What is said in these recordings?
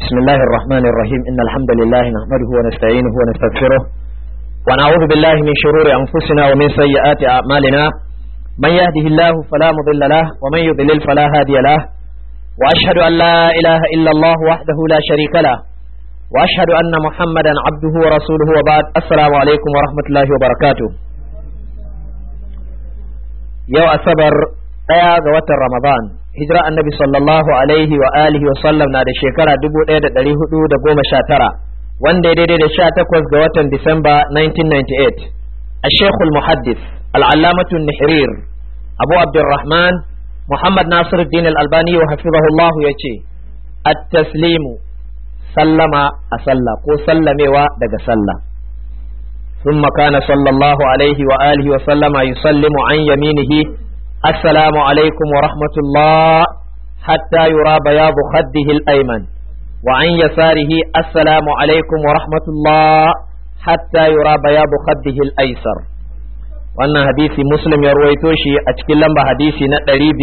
بسم الله الرحمن الرحيم إن الحمد لله نحمده ونستعينه ونستغفره ونعوذ بالله من شرور أنفسنا ومن سيئات أعمالنا من يهده الله فلا مضل له ومن يضلل فلا هادي له وأشهد أن لا إله إلا الله وحده لا شريك له وأشهد أن محمدا عبده ورسوله وبعد السلام عليكم ورحمة الله وبركاته يو أصبر ɗaya ga watan Ramadan hijira annabi sallallahu alaihi wa alihi wa sallam na da shekara 1419 wanda ya daidai da 18 ga watan Disamba 1998 الشيخ المحدث العلامة النحرير أبو عبد الرحمن محمد ناصر الدين الألباني وحفظه الله يجي التسليم سلم أسلم كو سلم ودق سلم ثم كان صلى الله عليه وآله وسلم يسلم عن يمينه السلام عليكم ورحمة الله حتى يرى بياض خده الأيمن وعن يساره السلام عليكم ورحمة الله حتى يرى بياض خده الأيسر wannan hadisi muslim ya ruwaito shi a cikin lamba hadisi na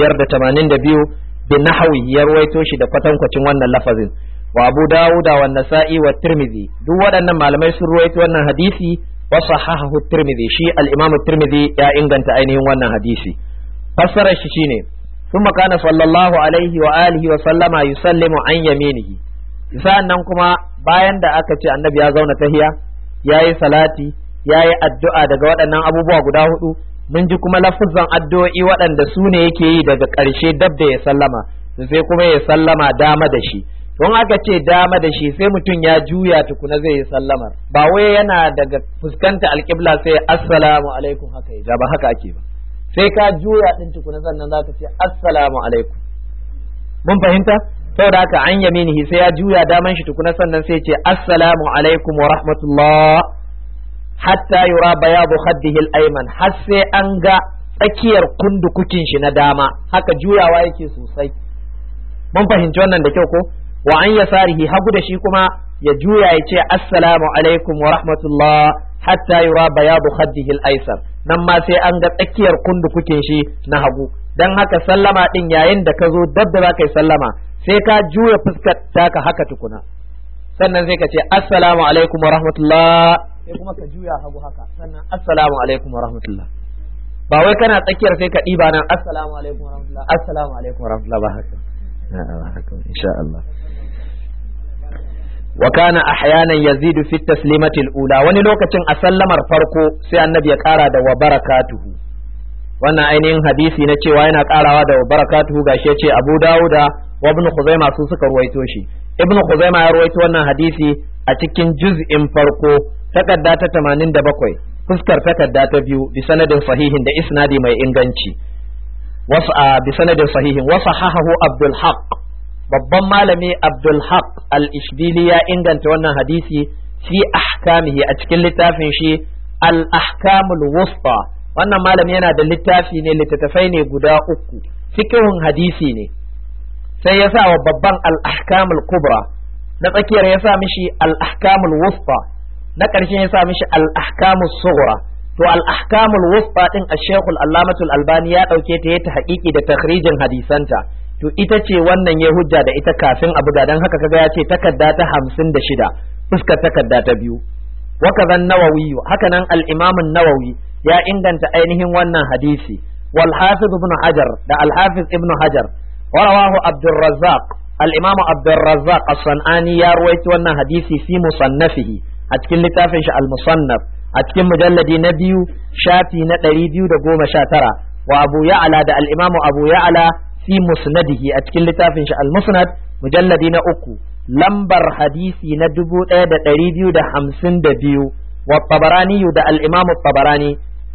582 bin nahawi ya ruwaito shi da kwatankwacin wannan lafazin wa abu dawuda wa nasa'i wa tirmidhi duk waɗannan malamai sun ruwaito wannan hadisi wa sahahahu tirmidhi shi al-imam tirmidhi ya inganta ainihin wannan hadisi fassarar shi shine ثم كان صلى الله عليه وآله وسلم يسلم عن يمينه sa'annan kuma bayan da aka ce annabi ya zauna tahiya yayi salati yayi addu'a daga waɗannan abubuwa guda hudu mun ji kuma lafuzan addu'o'i waɗanda su ne yake yi daga ƙarshe dab da ya sallama sai kuma ya sallama dama da shi don aka ce dama da shi sai mutum ya juya tukuna zai yi sallamar ba wai yana daga fuskanta alƙibla sai assalamu alaikum haka ya ba haka ake ba sai ka juya din tukuna sannan za ka ce assalamu alaikum mun fahimta saboda haka an yaminihi sai ya juya daman shi tukuna sannan sai ce assalamu alaikum wa rahmatullah hatta yura bayadu khaddihi al-ayman har sai an ga tsakiyar kundukukin shi na dama haka juyawa yake sosai mun fahimci wannan da kyau ko wa an yasarihi hagu da shi kuma ya juya ya ce assalamu alaikum wa rahmatullah hatta yura bayadu khaddihi al-aysar nan ma sai an ga tsakiyar kundukukin shi na hagu dan haka sallama din yayin da ka zo dab da zaka yi sallama sai ka juya fuskar taka haka tukuna sannan sai ka ce assalamu alaikum wa rahmatullah sai kuma ka juya hagu haka sannan assalamu alaikum wa rahmatullah ba wai kana tsakiyar sai ka ɗiba nan assalamu alaikum wa rahmatullah assalamu alaikum wa rahmatullah ba haka ba haka insha Allah wa kana ahyanan yazidu fi taslimati al-ula wani lokacin a sallamar farko sai annabi ya kara da wa barakatuhu wannan ainihin hadisi na cewa yana karawa da wa barakatuhu gashi yace Abu Dawuda wa Ibn Khuzaimah su suka ruwaito shi Ibn Khuzaimah ya ruwaito wannan hadisi a cikin juz'in farko takarda ta 87 fuskar takarda ta biyu bi sanadin sahihin da isnadi mai inganci wasu bi sanadin sahihin wasu hahahu Abdul Haqq babban malami Abdul Haq al-Ishbili ya inganta wannan hadisi fi ahkamihi a cikin littafin shi al-ahkamul wusta wannan malami yana da littafi ne littattafai ne guda uku fikihun hadisi ne sai ya sa wa babban al-ahkamul kubra na tsakiyar ya sa mishi al-ahkamul wusta na ƙarshen ya sa mishi al-ahkamul sughra to al-ahkamul wusta din ash-shaykh al-allamatul albani ya dauke ta yayi ta haƙiƙi da takhrijin hadisanta to ita ce wannan ya hujja da ita kafin a buga don haka kaga ya ce takarda ta hamsin da shida fuskar takarda ta biyu wakazan nawawi haka nan al'imamin nawawi ya inganta ainihin wannan hadisi wal hafiz ibn hajar da al hafiz ibn hajar warawahu abdurrazzaq al-imamu abdurrazzaq as-sanani ya ruwaito wannan hadisi fi musannafihi a cikin littafin shi al-musannaf a cikin mujalladi na biyu shafi na ɗari biyu da goma sha tara wa abu ya'ala da al-imamu abu ya'ala fi musnadihi a cikin littafin shi al-musnad mujalladi na uku lambar hadisi na dubu ɗaya da ɗari biyu da hamsin da biyu wa tabarani da al-imamu tabarani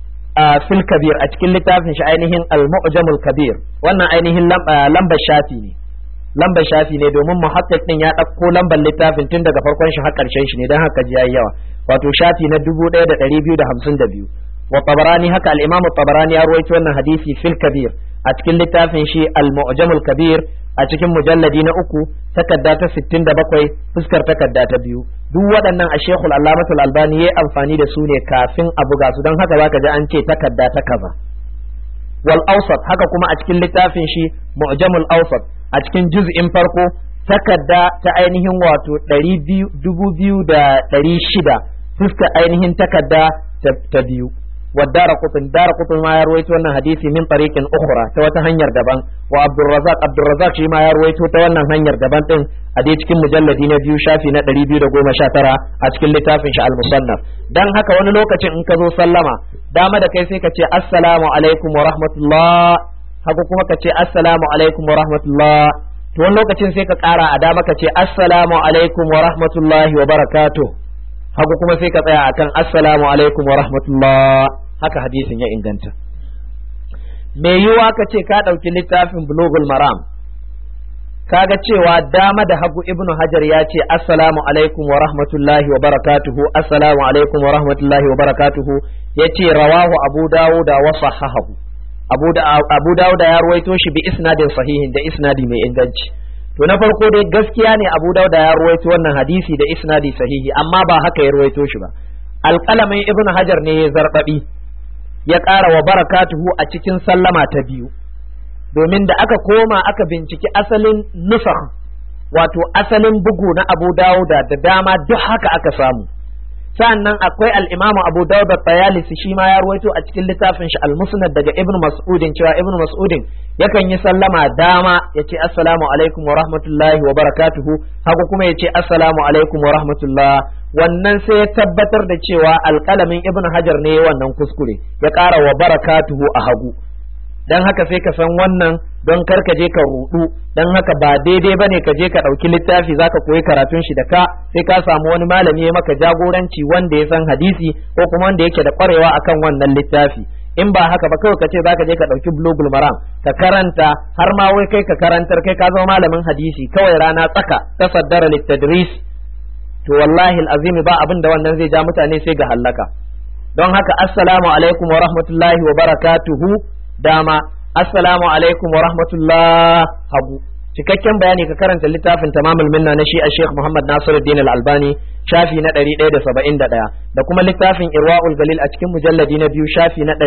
a fil kabir a cikin littafin shi ainihin al-mu'jamul kabir wannan ainihin lambar shafi ne lambar shafi ne domin muhakkik din ya ɗauko lambar littafin tun daga farkon shi har ƙarshen shi ne don haka ji yayi yawa wato shafi na dubu ɗaya da ɗari biyu da hamsin da biyu wa tabarani haka al-imamu tabarani ya ruwaito wannan hadisi fil kabir a cikin littafin shi al-mu'jamul kabir a cikin mujalladi na uku takarda ta 67 fuskar takarda ta biyu duk waɗannan a shekul allamatul albani ya amfani da su ne kafin a buga su don haka zaka ji an ce takarda ta kaza wal awsat haka kuma a cikin littafin shi mu'jamul awsat a cikin juz'in farko takarda ta ainihin wato dubu biyu da ɗari shida fuska ainihin takarda ta biyu والدار قطن دار قطن ما يرويت وانا حديثي من طريق اخرى توتا هنير دبان وعبد الرزاق عبد الرزاق شي ما يرويت وانا هنير دبان تن ادي cikin mujalladi na biyu shafi na 219 a cikin littafin shi al-musannaf dan haka wani lokacin in ka zo sallama dama da kai sai ka ce assalamu alaikum wa rahmatullah haka kuma ka ce assalamu alaikum wa rahmatullah to wani lokacin sai ka kara a dama ka ce assalamu alaikum wa rahmatullahi wa barakatuh hagu kuma sai ka tsaya akan assalamu alaikum wa rahmatullah haka hadisin ya inganta me yiwa ka ce ka ɗauki littafin bulugul maram kaga cewa dama da hagu ibnu hajar ya ce assalamu alaikum wa rahmatullahi wa barakatuhu assalamu alaikum wa rahmatullahi wa barakatuhu ya ce rawahu abu dawuda wa sahahahu abu da abu dawuda ya ruwaito shi bi isnadin sahihin da isnadi mai inganci to na farko dai gaskiya ne Abu Dauda ya ruwaito wannan hadisi da isnadi sahihi amma ba haka ya ruwaito shi ba alƙalamin Ibn Hajar ne ya zarbabi ya ƙara wa barakatuhu a cikin sallama ta biyu domin da aka koma aka binciki asalin nusakh wato asalin bugu na Abu Dauda da dama duk haka aka samu sannan akwai al-Imam Abu Dawud at-Tayalisi shi ma ya ruwaito a cikin littafin shi al-Musnad daga Ibn Mas'udin cewa Ibn Mas'udin yakan yi sallama dama yace assalamu alaikum wa rahmatullahi wa barakatuhu haka kuma yace assalamu alaikum wa rahmatullah wannan sai ya tabbatar da cewa alƙalamin Ibn Hajar ne wannan kuskure ya ƙara wa barakatuhu a hagu dan haka sai ka san wannan don kar ka je ka rudu dan haka ba daidai bane ka je ka dauki littafi zaka koyi karatun shi da ka sai ka samu wani malami ya maka jagoranci wanda ya san hadisi ko kuma wanda yake da kwarewa akan wannan littafi in ba haka ba kawai ka ce zaka je ka dauki bulugul maram ka karanta har ma wai kai ka karantar kai ka zama malamin hadisi kawai rana tsaka tasaddara littadris to wallahi alazim ba abin da wannan zai ja mutane sai ga hallaka don haka assalamu alaikum wa rahmatullahi wa barakatuhu dama assalamu alaikum wa rahmatullah hagu cikakken bayani ka karanta littafin tamamul minna na shi a Sheikh Muhammad Nasiruddin Al-Albani shafi na 171 da kuma littafin Irwaul Galil a cikin mujalladi na biyu shafi na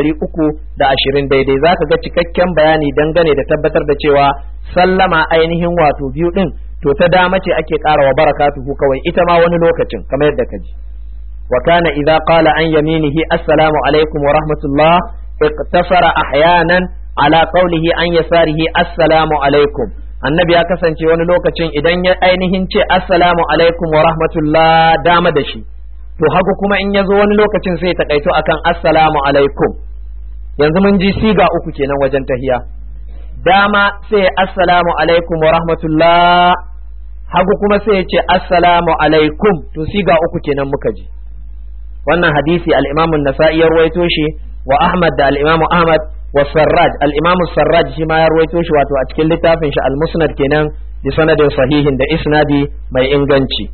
320 daidai zaka ga cikakken bayani dangane da tabbatar da cewa sallama ainihin wato biyu din to ta dama ce ake ƙara wa barakatuhu kawai ita ma wani lokacin kamar yadda ka ji wa kana idza qala an yaminihi assalamu alaikum wa rahmatullah اقتصر احيانا على قوله an yasarihi assalamu alaikum annabi ya kasance wani lokacin idan ya ainihin ce assalamu alaikum wa rahmatullah dama da shi to hagu kuma in ya zo wani lokacin sai takaito akan assalamu alaikum yanzu mun ji siga uku kenan wajen tahiya dama sai assalamu alaikum wa rahmatullah hagu kuma sai ya ce assalamu alaikum to siga uku kenan muka ji wannan hadisi al-imam an-nasa'i ya ruwaito shi wa Ahmad da al-Imam Ahmad wa Sarraj al-Imam Sarraj shi ma ya ruwaito shi wato a cikin littafin shi al-Musnad kenan bi sanadin sahihin da isnadi mai inganci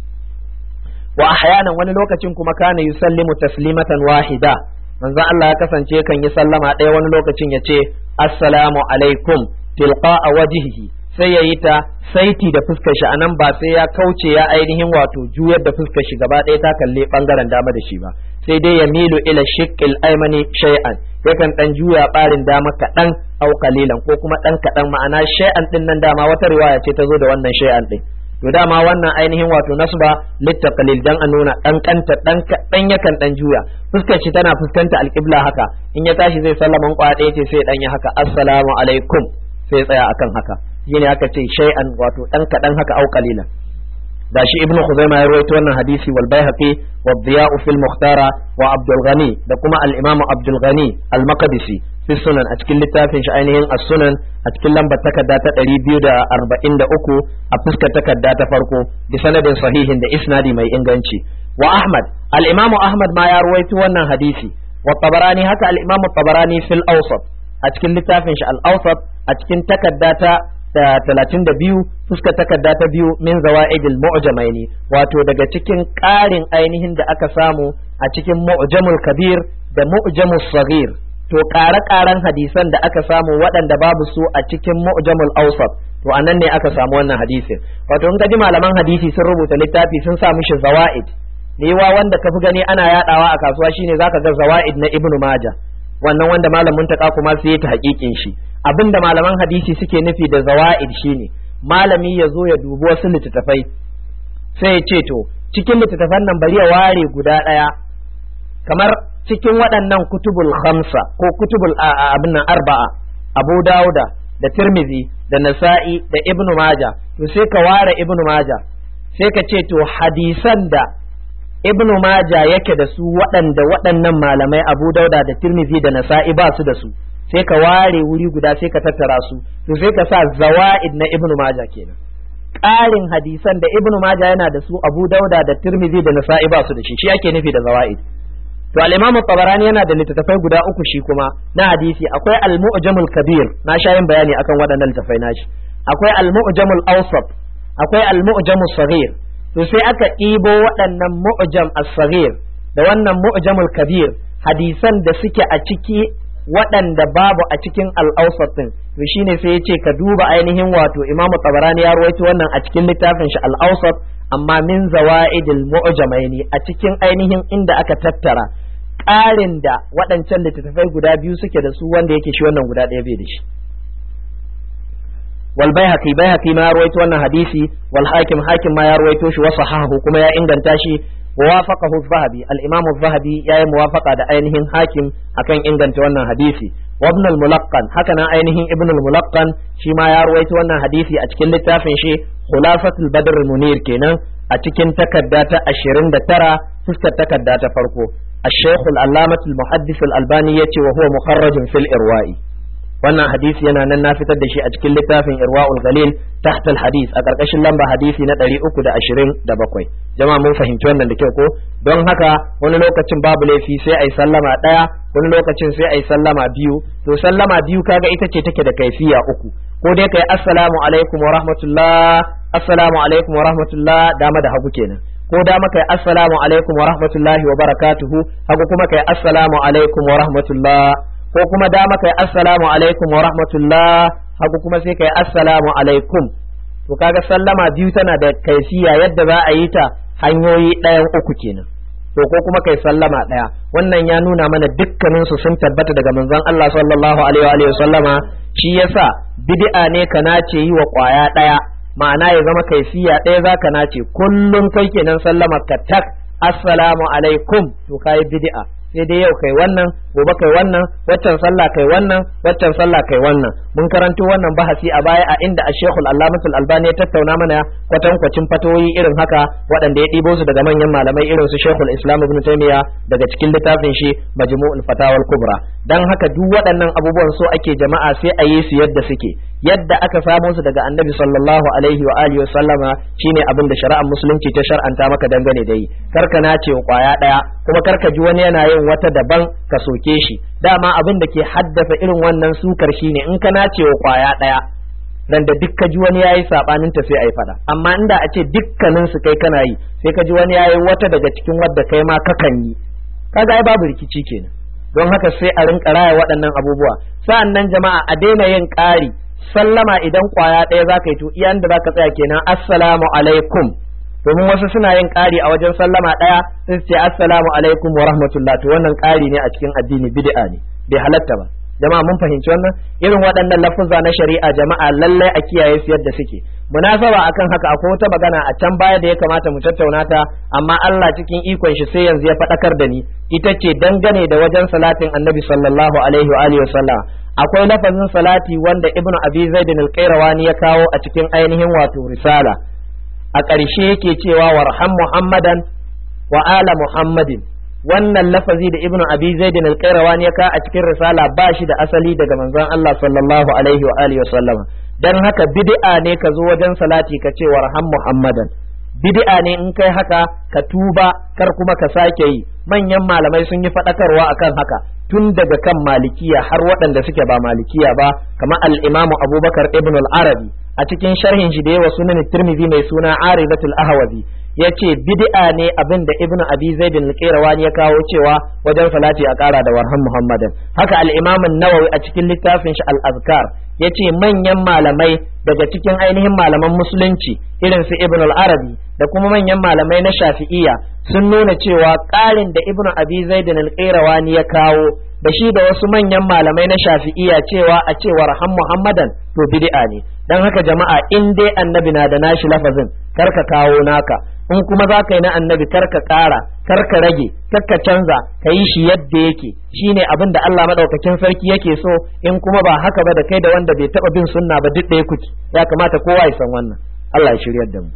wa ahyanan wani lokacin kuma kana yusallimu taslimatan wahida manzo Allah ya kasance kan yi sallama ɗaya wani lokacin ya ce assalamu alaikum tilqa'a wajhihi sai ya yi ta saiti da fuskar shi anan ba sai ya kauce ya ainihin wato juyar da fuskar shi gaba ɗaya ta kalle bangaren dama da shi ba sai dai ya milu ila shiqqil aymani shay'an yakan dan juya barin dama kaɗan au qalilan ko kuma dan kaɗan ma'ana shay'an din nan dama wata riwaya ce ta zo da wannan shay'an din to dama wannan ainihin wato nasba littaqlil dan a nuna dan kanta dan kaɗan yakan dan juya fuskar shi tana fuskanta alqibla haka in ya tashi zai sallama kwa ɗaya ce sai dan ya haka assalamu alaikum sai tsaya akan haka shine aka ce shay'an wato dan kaɗan haka au qalilan da shi ibnu khuzaima ya rawaito wannan hadisi wal baihaqi wa diya'u fil mukhtara wa abdul ghani da kuma al imam abdul ghani al maqdisi fi sunan a cikin littafin shi ainihin as-sunan a cikin lambar takarda ta 243 a fuskar takarda ta farko bi sanadin sahihin da isnadi mai inganci wa ahmad al imam ahmad ma ya rawaito wannan hadisi wa tabarani haka al imam tabarani fil awsat a cikin littafin shi al awsat a cikin takarda ta da talatin da biyu fuskar takarda ta biyu min zawa'idil mu'jamaini wato daga cikin ƙarin ainihin da aka samu a cikin mu'jamul kabir da mu'jamul saghir to ƙare-ƙaren hadisan da aka samu waɗanda babu su a cikin mu'jamul awsat to anan ne aka samu wannan hadisin wato in ji malaman hadisi sun rubuta littafi sun sa mishi zawa'id wa wanda ka fi gani ana yadawa a kasuwa shine zaka ga zawa'id na ibnu majah wannan wanda malamin ta kuma sai ta hakikin shi abinda malaman hadisi suke nufi da zawa'id shine malami ya zo ya dubi wasu littattafai sai ya ce to cikin littattafan nan bari ya ware guda ɗaya kamar cikin waɗannan kutubul khamsa ko kutubul abin nan arba'a abu dauda da tirmizi da nasa'i da ibnu maja to sai ka ware ibnu maja sai ka ce to hadisan da ibnu maja yake da su waɗanda waɗannan malamai abu dauda da tirmizi da nasa'i ba su da su sai ka ware wuri guda sai ka tattara su to sai ka sa zawa'id na ibnu maja kenan ƙarin hadisan da ibnu maja yana da su abu dauda da tirmizi da nasa'i ba su da shi shi ake nufi da zawa'id to al-imam tabarani yana da littattafai guda uku shi kuma na hadisi akwai al-mu'jamul kabir na sha yin bayani akan waɗannan littattafai nashi akwai al-mu'jamul awsat akwai al-mu'jamul saghir to sai aka ɗibo waɗannan mu'jam as-saghir da wannan mu'jamul kabir hadisan da suke a ciki waɗanda babu a cikin al-awsat din to shine sai yace ka duba ainihin wato imamu tabarani ya rawaito wannan a cikin littafin shi al-awsat amma min zawa'idil mu'jamaini a cikin ainihin inda aka tattara ƙarin da waɗancan littattafai guda biyu suke da su wanda yake shi wannan guda ɗaya bai da shi wal baihaqi baihaqi ma ya rawaito wannan hadisi wal hakim hakim ma ya rawaito shi wa sahahu kuma ya inganta shi wa wafaqahu az-zahabi al-imam az-zahabi yayi muwafaqa da ainihin hakim akan inganta wannan hadisi wa ibn al-mulaqqan haka nan ainihin ibn al-mulaqqan shi ma ya rawaito wannan hadisi a cikin littafin shi khulafatul badr munir kenan a cikin takarda ta 29 fuskar takarda ta farko الشيخ العلامة المحدث الألباني يتي وهو مخرج في الإرواء wannan hadisi yana nan na fitar da shi a cikin littafin irwa'ul galil tahta hadis a karkashin lamba hadisi na 327 jama'a mun fahimci wannan da kyau ko don haka wani lokacin babu laifi sai ai sallama daya wani lokacin sai ai sallama biyu to sallama biyu kaga ita ce take da kaifiya uku ko dai kai assalamu alaikum wa rahmatullah assalamu alaikum wa rahmatullah dama da hagu kenan ko dama kai assalamu alaikum wa rahmatullahi wa barakatuhu hagu kuma kai assalamu alaikum wa rahmatullah ko kuma dama kai assalamu alaikum wa rahmatullah hagu kuma sai kai assalamu alaikum to kaga sallama biyu tana da kaifiya yadda za a yi ta hanyoyi ɗayan uku kenan to ko kuma kai sallama ɗaya wannan ya nuna mana dukkanin su sun tabbata daga manzon Allah sallallahu alaihi wa sallama shi yasa bid'a ne ka nace yi wa kwaya ɗaya ma'ana ya zama kaifiya ɗaya zaka nace kullum kai kenan sallama ka tak assalamu alaikum to kai bid'a sai dai yau kai wannan gobe kai wannan waccan sallah kai wannan waccan sallah kai wannan mun karanto wannan bahasi a baya a inda a shekul allamatul albani ya tattauna mana kwatankwacin fatoyi irin haka waɗanda ya ɗibo su daga manyan malamai irin su shekul islam ibn taymiya daga cikin littafin shi majmu'ul fatawal kubra dan haka duk waɗannan abubuwan so ake jama'a sai a yi su yadda suke yadda aka samo su daga annabi sallallahu alaihi wa alihi wa sallama shine abin da shari'ar musulunci ta shar'anta maka dangane da yi karka nace kwaya daya kuma karka ji wani yana yin wata daban ka soke shi dama abin da ke haddasa irin wannan sukar shine in ka nace wa kwaya daya dan da duk ka ji wani yayi sabanin ta sai ai fada amma inda a ce dukkanin su kai kana yi sai ka ji wani yayi wata daga cikin wadda kai ma kakan yi kaga ai babu rikici kenan don haka sai a rinka raya waɗannan abubuwa sa'an nan jama'a a daina yin ƙari sallama idan kwaya ɗaya za ka yi to iyan da za ka tsaya kenan assalamu alaikum domin wasu suna yin ƙari a wajen sallama ɗaya sai su ce assalamu alaikum wa rahmatullah to wannan ƙari ne a cikin addini bid'a ne bai halatta ba jama'a mun fahimci wannan irin waɗannan lafuzza na shari'a jama'a lallai a kiyaye su yadda suke munasaba akan haka akwai wata magana a can baya da ya kamata mu tattauna ta amma Allah cikin ikon shi sai yanzu ya faɗakar da ni ita ce dangane da wajen salatin annabi sallallahu alaihi wa alihi wasallam akwai lafazin salati wanda ibnu abi zaid al-qayrawani ya kawo a cikin ainihin wato risala a ƙarshe yake cewa warham muhammadan wa ala muhammadin wannan lafazi da ibnu abi zaid al-qayrawani ya kawo a cikin risala ba shi da asali daga manzon Allah sallallahu alaihi wa alihi wasallam dan haka bid'a ne ka zo wajen salati ka ce warham muhammadan bid'a ne in kai haka ka tuba kar kuma ka sake yi manyan malamai sun yi faɗakarwa akan haka tun daga kan malikiya har waɗanda suke ba malikiya ba kamar al-imamu abubakar ibn al-arabi a cikin sharhin shi da yawa sunan tirmidhi mai suna aridatul ahwazi yace bid'a ne abin da ibnu abi zaid al-qirawani ya kawo cewa wajen salati a ƙara da warhan muhammadan haka al-imam an-nawawi a cikin littafin shi al-azkar yace manyan malamai daga cikin ainihin malaman musulunci irin su ibn al-arabi da kuma manyan malamai na shafi'iyya sun nuna cewa ƙarin da ibn abi zaidin al-qayrawani ya kawo da shi da wasu manyan malamai na shafi'iyya cewa a cewar han muhammadan to bid'a ne dan haka jama'a in dai annabi na da nashi lafazin karka kawo naka in kuma za ka yi na annabi karka ƙara karka rage karka canza ka yi shi yadda yake shine abin da Allah madaukakin sarki yake so in kuma ba haka ba da kai da wanda bai taba bin sunna ba duk ɗaya kuke ya kamata kowa ya san wannan Allah ya shiryar da mu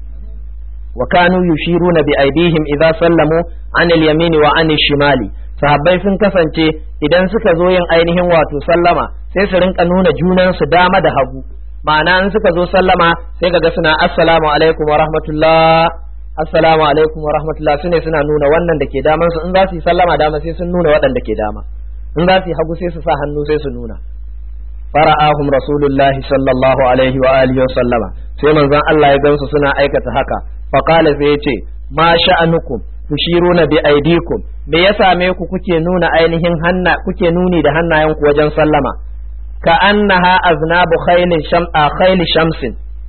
wa kanu yushiruna bi aidihim idza sallamu an al-yamini wa an shimali sahabbai sun kasance idan suka zo yin ainihin wato sallama sai su rinka nuna junan su dama da hagu ma'ana in suka zo sallama sai kaga suna assalamu alaikum wa rahmatullah assalamu alaikum wa rahmatullah sune suna nuna wannan da ke daman su in za su yi sallama dama sai sun nuna waɗanda ke dama in za su yi hagu sai su sa hannu sai su nuna fara'ahum rasulullahi sallallahu alaihi wa alihi wa sallama sai manzon Allah ya gansu suna aikata haka fa qala sai ya ce ma sha'anukum tushiruna bi aidikum me ya same ku kuke nuna ainihin hanna kuke nuni da hannayenku wajen sallama ka annaha aznabu khailin sham khayli shamsin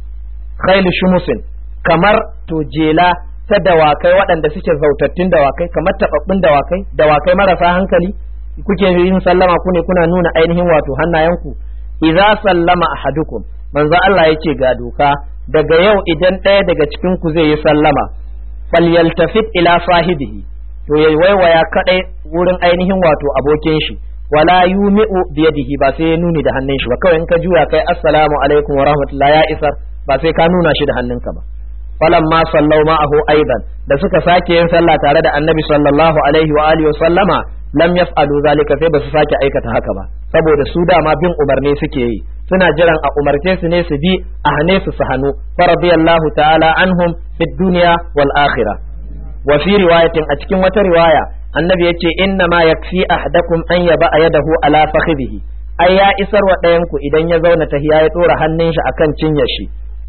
khayli shumusin kamar to jela ta dawakai waɗanda suke zautattun dawakai kamar taɓaɓɓun dawakai dawakai marasa hankali kuke yin sallama ku ne kuna nuna ainihin wato hannayenku idza sallama ahadukum manzo Allah yake ga doka daga yau idan ɗaya daga cikin ku zai yi sallama falyaltafit ila sahibihi to yayi waiwaya kadai wurin ainihin wato abokin shi wala yumi'u biyadihi ba sai ya nuni da hannun shi ba kawai in ka juya kai assalamu alaikum wa rahmatullahi ya isar ba sai ka nuna shi da hannunka ba falamma sallau ma'ahu aidan da suka sake yin sallah tare da annabi sallallahu alaihi wa alihi wa sallama lam yaf'alu zalika sai ba su sake aikata haka ba saboda su dama bin umarni suke yi suna jiran a umarce su ne su bi a hane su su hannu fa radiyallahu ta'ala anhum fid dunya wal akhirah wa fi riwayatin a cikin wata riwaya annabi yace inna ma yakfi ahdakum an yaba yadahu ala fakhidhihi ai ya isar wa ɗayan ku idan ya zauna tahiya ya tsora hannun shi akan cinyar shi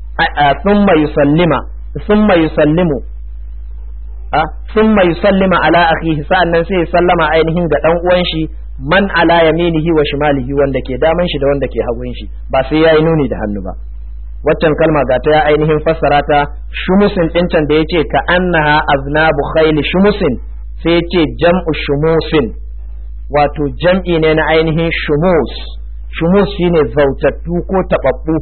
thumma yusallima thumma yusallimu a thumma yusallima ala akhihi sa'annan sai ya sallama ainihin ga dan uwan shi man ala yaminihi wa shimalihi wanda ke daman shi da wanda ke hagun shi ba sai yayi nuni da hannu ba waccan kalma ga ta ya ainihin fassara ta shumusin dincan da yace ka annaha aznabu khayli shumusin sai yace jam'u shumusin wato jam'i ne na ainihin shumus shumus shine zautattu ko tababbu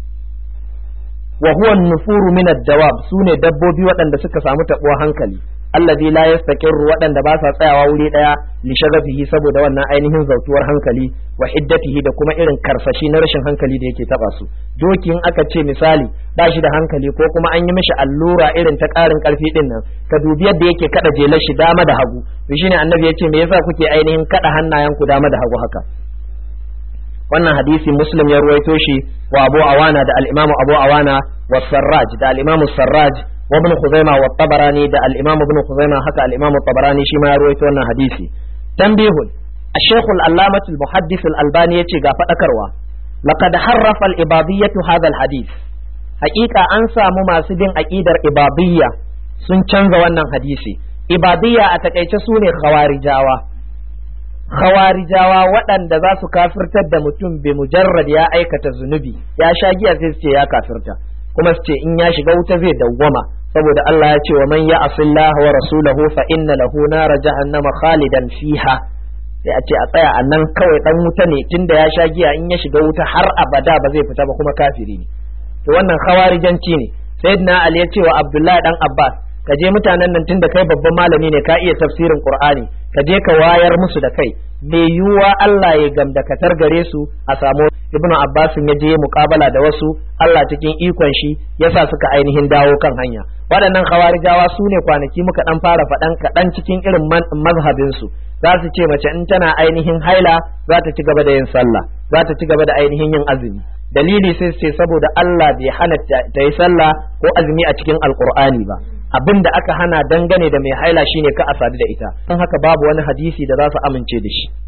wa huwa nufuru min ad-dawab sune dabbobi waɗanda suka samu tabuwa hankali allazi la yastaqirru waɗanda ba sa tsayawa wuri daya li shagafihi saboda wannan ainihin zautuwar hankali wa hiddatihi da kuma irin karsashi na rashin hankali da yake taba su doki in aka ce misali ba shi da hankali ko kuma an yi mishi allura irin ta ƙarin ƙarfi din nan ka dubi yadda yake kada jelar shi dama da hagu to shine annabi ya ce me yasa kuke ainihin kada hannayen ku dama da hagu haka wannan hadisi muslim ya ruwaito shi wa abu awana da al-imamu abu awana wa sarraj da al-imamu sarraj wa ibn khuzaima wa tabarani da al-imamu ibn khuzaima haka al-imamu tabarani shi ma ya ruwaito wannan hadisi tanbihun الشيخ العلامة المحدث الألباني يتي غا فدكروا لقد حرف الإباضية هذا الحديث حقيقة أنسى مماسدين أكيدر إباضية sun canza wannan hadisi ibadiyya a takaice su ne khawarijawa khawarijawa waɗanda za su kafirtar da mutum bi mujarrad ya aikata zunubi ya sha giya sai su ce ya kafirta kuma su ce in ya shiga wuta zai dawwama saboda Allah ya ce wa man ya'sillah wa rasulahu fa inna lahu nara jahannama khalidan fiha sai a ce a tsaya a nan kawai dan wuta ne tunda ya sha giya in ya shiga wuta har abada ba zai fita ba kuma kafiri ne to wannan khawarijanci ne sayyidina ali ya ce wa abdullahi dan abbas ka je mutanen nan tunda kai babban malami ne ka iya tafsirin qur'ani ka je ka wayar musu da kai mai yiwuwa Allah ya gamdakatar gare su a samu ibnu abbas ya je muqabala da wasu Allah cikin ikon shi yasa suka ainihin dawo kan hanya waɗannan khawarijawa su ne kwanaki muka dan fara faɗan kaɗan cikin irin mazhabin su za su ce mace in tana ainihin haila za ta ci gaba da yin sallah za ta ci gaba da ainihin yin azumi dalili sai su ce saboda Allah bai hana ta yi sallah ko azumi a cikin alqur'ani ba abin da aka hana dangane da mai haila shine ka a sadu da ita don haka babu wani hadisi da za su amince da shi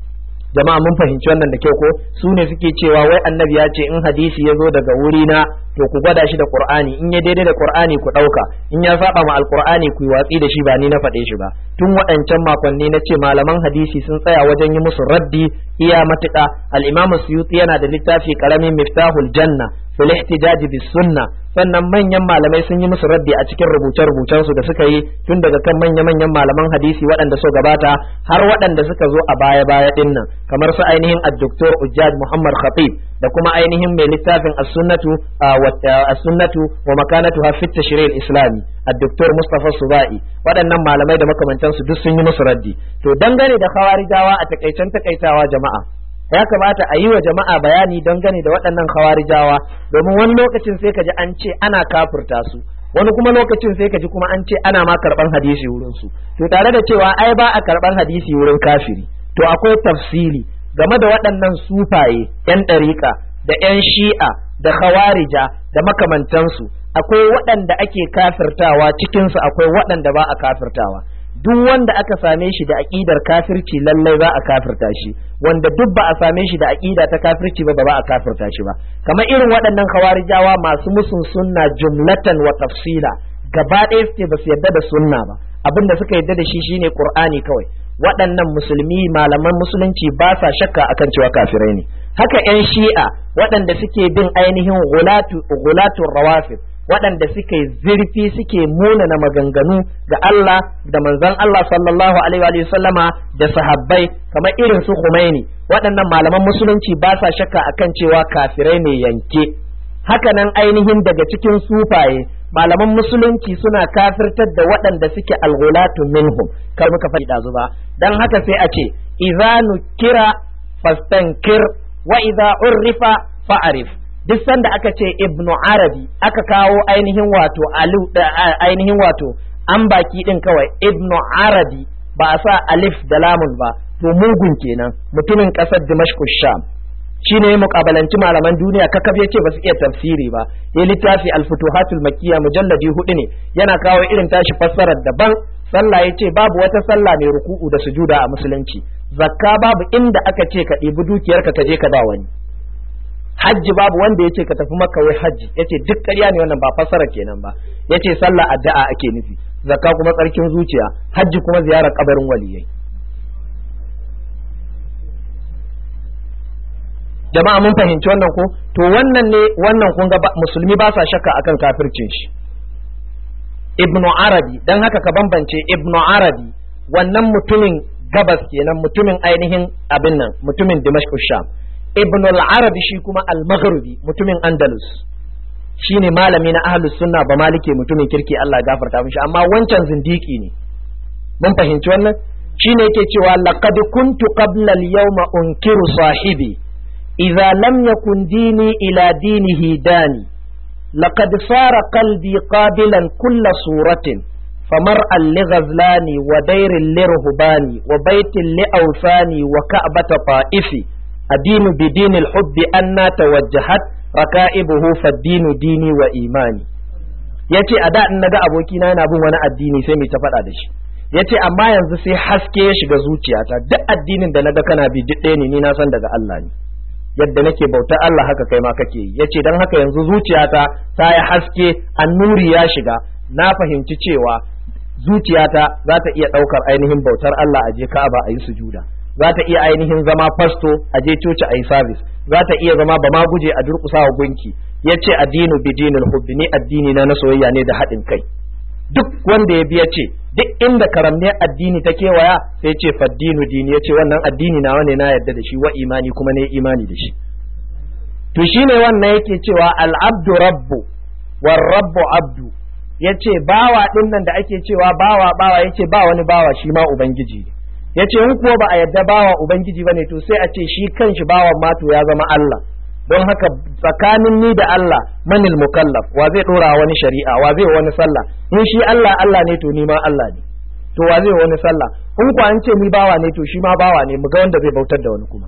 jama'a mun fahimci wannan da kyau ko su ne suke cewa wai annabi ya ce in hadisi ya zo daga wuri na to ku gwada shi da qur'ani in ya daidai da qur'ani ku dauka in ya saba ma alqur'ani ku yi watsi da shi ba ni na faɗe shi ba tun waɗancan makonni na ce malaman hadisi sun tsaya wajen yi musu raddi iya matuƙa al-imamu suyuti yana da littafi karamin miftahul janna fil ihtijaj bis sunna sannan manyan malamai sun yi musu raddi a cikin rubuce-rubucen su da suka yi tun daga kan manya-manyan malaman hadisi waɗanda so gabata har waɗanda suka zo a baya-baya din nan kamar su ainihin ad-doktor Ujjaj Muhammad Khatib da kuma ainihin mai littafin as-sunnatu as-sunnatu wa makanatuha fi tashri' al-islami ad-doktor Mustafa Subai waɗannan malamai da makamantan su duk sun yi musu raddi to dangane da khawarijawa a takaicen takaitawa jama'a ya kamata a yi wa jama'a bayani dangane da waɗannan khawarijawa domin wani lokacin sai ka ji an ce ana kafirta su wani kuma lokacin sai ka ji kuma an ce ana ma karɓan hadisi wurin su to tare da cewa ai ba a karɓan hadisi wurin kafiri to akwai tafsili game da waɗannan sufaye yan ɗariƙa da yan shi'a da khawarija da makamantansu akwai waɗanda ake kafirtawa cikinsu akwai waɗanda ba a kafirtawa duk wanda aka same shi da aƙidar kafirci lallai za a kafirta shi wanda duk ba a same shi da aƙida ta kafirci ba ba a kafirta shi ba kamar irin waɗannan khawarijawa masu musun sunna jumlatan wa tafsila gaba ɗaya suke ba su yarda da sunna ba abin da suka yarda da shi shine qur'ani kawai waɗannan musulmi malaman musulunci ba sa shakka akan cewa kafirai ne haka yan shi'a waɗanda suke bin ainihin gulatu gulatu rawafid waɗanda suke zurfi suke munana maganganu ga Allah da manzon Allah sallallahu alaihi wa sallama da sahabbai kamar irin su Khomeini waɗannan malaman musulunci ba sa shakka akan cewa kafirai ne yanke haka nan ainihin daga cikin sufaye malaman musulunci suna kafirtar da waɗanda suke alghulatu minhum kar muka faɗi ɗazu ba dan haka sai a ce idza nukira fastankir wa idza urrifa fa'arif duk sanda aka ce ibnu arabi aka kawo ainihin wato alu ainihin wato an baki din kawai ibnu arabi ba a sa alif da lamun ba to mugun kenan mutumin kasar dimashq sham shine ya mukabalanci malaman duniya kakaf yace ba su iya tafsiri ba ya littafi al-futuhatul makkiya mujalladi hudu ne yana kawo irin tashi fassarar daban sallah yace babu wata sallah mai ruku'u da sujuda a musulunci zakka babu inda aka ce ka ɗibi dukiyarka ka je ka ba wani hajji babu wanda yace ka tafi makka wai hajji yace duk ƙarya ne wannan ba fassara kenan ba yace sallah addu'a ake nufi zakka kuma tsarkin zuciya hajji kuma ziyarar kabarin waliyai jama'a mun fahimci wannan ko to wannan ne wannan kun ga musulmi ba sa shakka akan kafircin shi ibnu arabi dan haka ka bambance ibnu arabi wannan mutumin gabas kenan mutumin ainihin abin nan mutumin dimashq sham ibn al-arabi shi kuma al-maghribi mutumin andalus shine malami na ahlus sunna ba malike mutumin kirki Allah ya gafarta mishi amma wancan zindiki ne mun fahimci wannan shine yake cewa laqad kuntu qabla al-yawma unkiru sahibi idza lam yakun dini ila dinihi dani laqad sara qalbi qabilan kull suratin فمرءا لغزلاني ودير لرهباني وبيت لأوثاني وكعبة طائفي الدين بدين الحب أن توجهت ركائبه فالدين ديني وإيماني yace a da in naga abokina yana bin wani addini sai mai ta faɗa da shi yace amma yanzu sai haske ya shiga zuciyata duk addinin da naga kana bi duk ɗaya ne ni na san daga Allah ne yadda nake bautar Allah haka kai ma kake yi yace dan haka yanzu zuciyata ta yi haske annuri ya shiga na fahimci cewa zuciyata za ta iya ɗaukar ainihin bautar Allah a je Ka'aba a yi sujuda za ta iya ainihin zama fasto a je coci a yi sabis za ta iya zama ba ma guje a durƙusa wa gunki ya ce addinu bi dinil hubbi ni addini na na soyayya ne da haɗin kai duk wanda ya biya ce duk inda karamniyar addini ta kewaya sai ce faddinu dini ya ce wannan addini na wane na yarda da shi wa imani kuma ne imani da shi to shine wannan yake cewa al'abdu rabbu war rabbu abdu ya ce bawa ɗin nan da ake cewa bawa bawa ya ce ba wani bawa shi ma ubangiji ne ya ce in kuwa ba a yadda bawa ubangiji ba ne to sai a ce shi kanshi bawan mato ya zama Allah don haka tsakanin ni da Allah manil mukallaf wa zai ɗora wani shari'a wa zai wani sallah in shi Allah Allah ne to ni ma Allah ne to wa zai wani sallah in kuwa an ce ni bawa ne to shi ma bawa ne mu ga wanda zai bautar da wani kuma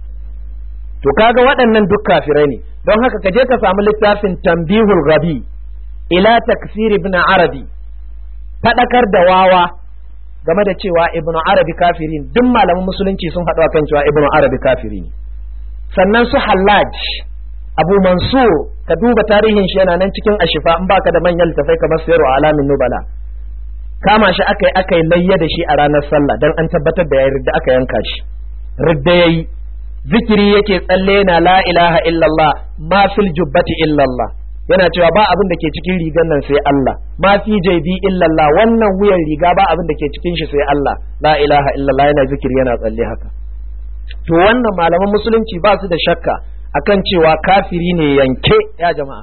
to kaga waɗannan duk kafirai ne don haka ka je ka samu littafin tambihul rabi ila taksir ibn arabi fadakar da wawa game da cewa ibnu arabi kafiri duk malaman musulunci sun haɗu akan cewa ibnu arabi kafiri ne sannan su hallaj abu mansur ka duba tarihin shi yana nan cikin ashifa in baka da manyan littafai kamar sayarwa alamin nubala kama shi aka yi aka yi layya da shi a ranar sallah don an tabbatar da ya ridda aka yanka shi ridda yayi zikiri yake tsalle na la ilaha illallah ma fil jubbati illallah yana cewa ba abin da ke cikin rigar nan sai Allah ma fi jaibi illallah wannan wuyan riga ba abin da ke cikin shi sai Allah la ilaha illallah yana zikiri yana tsalle haka to wannan malaman musulunci ba su da shakka akan cewa kafiri ne yanke ya jama'a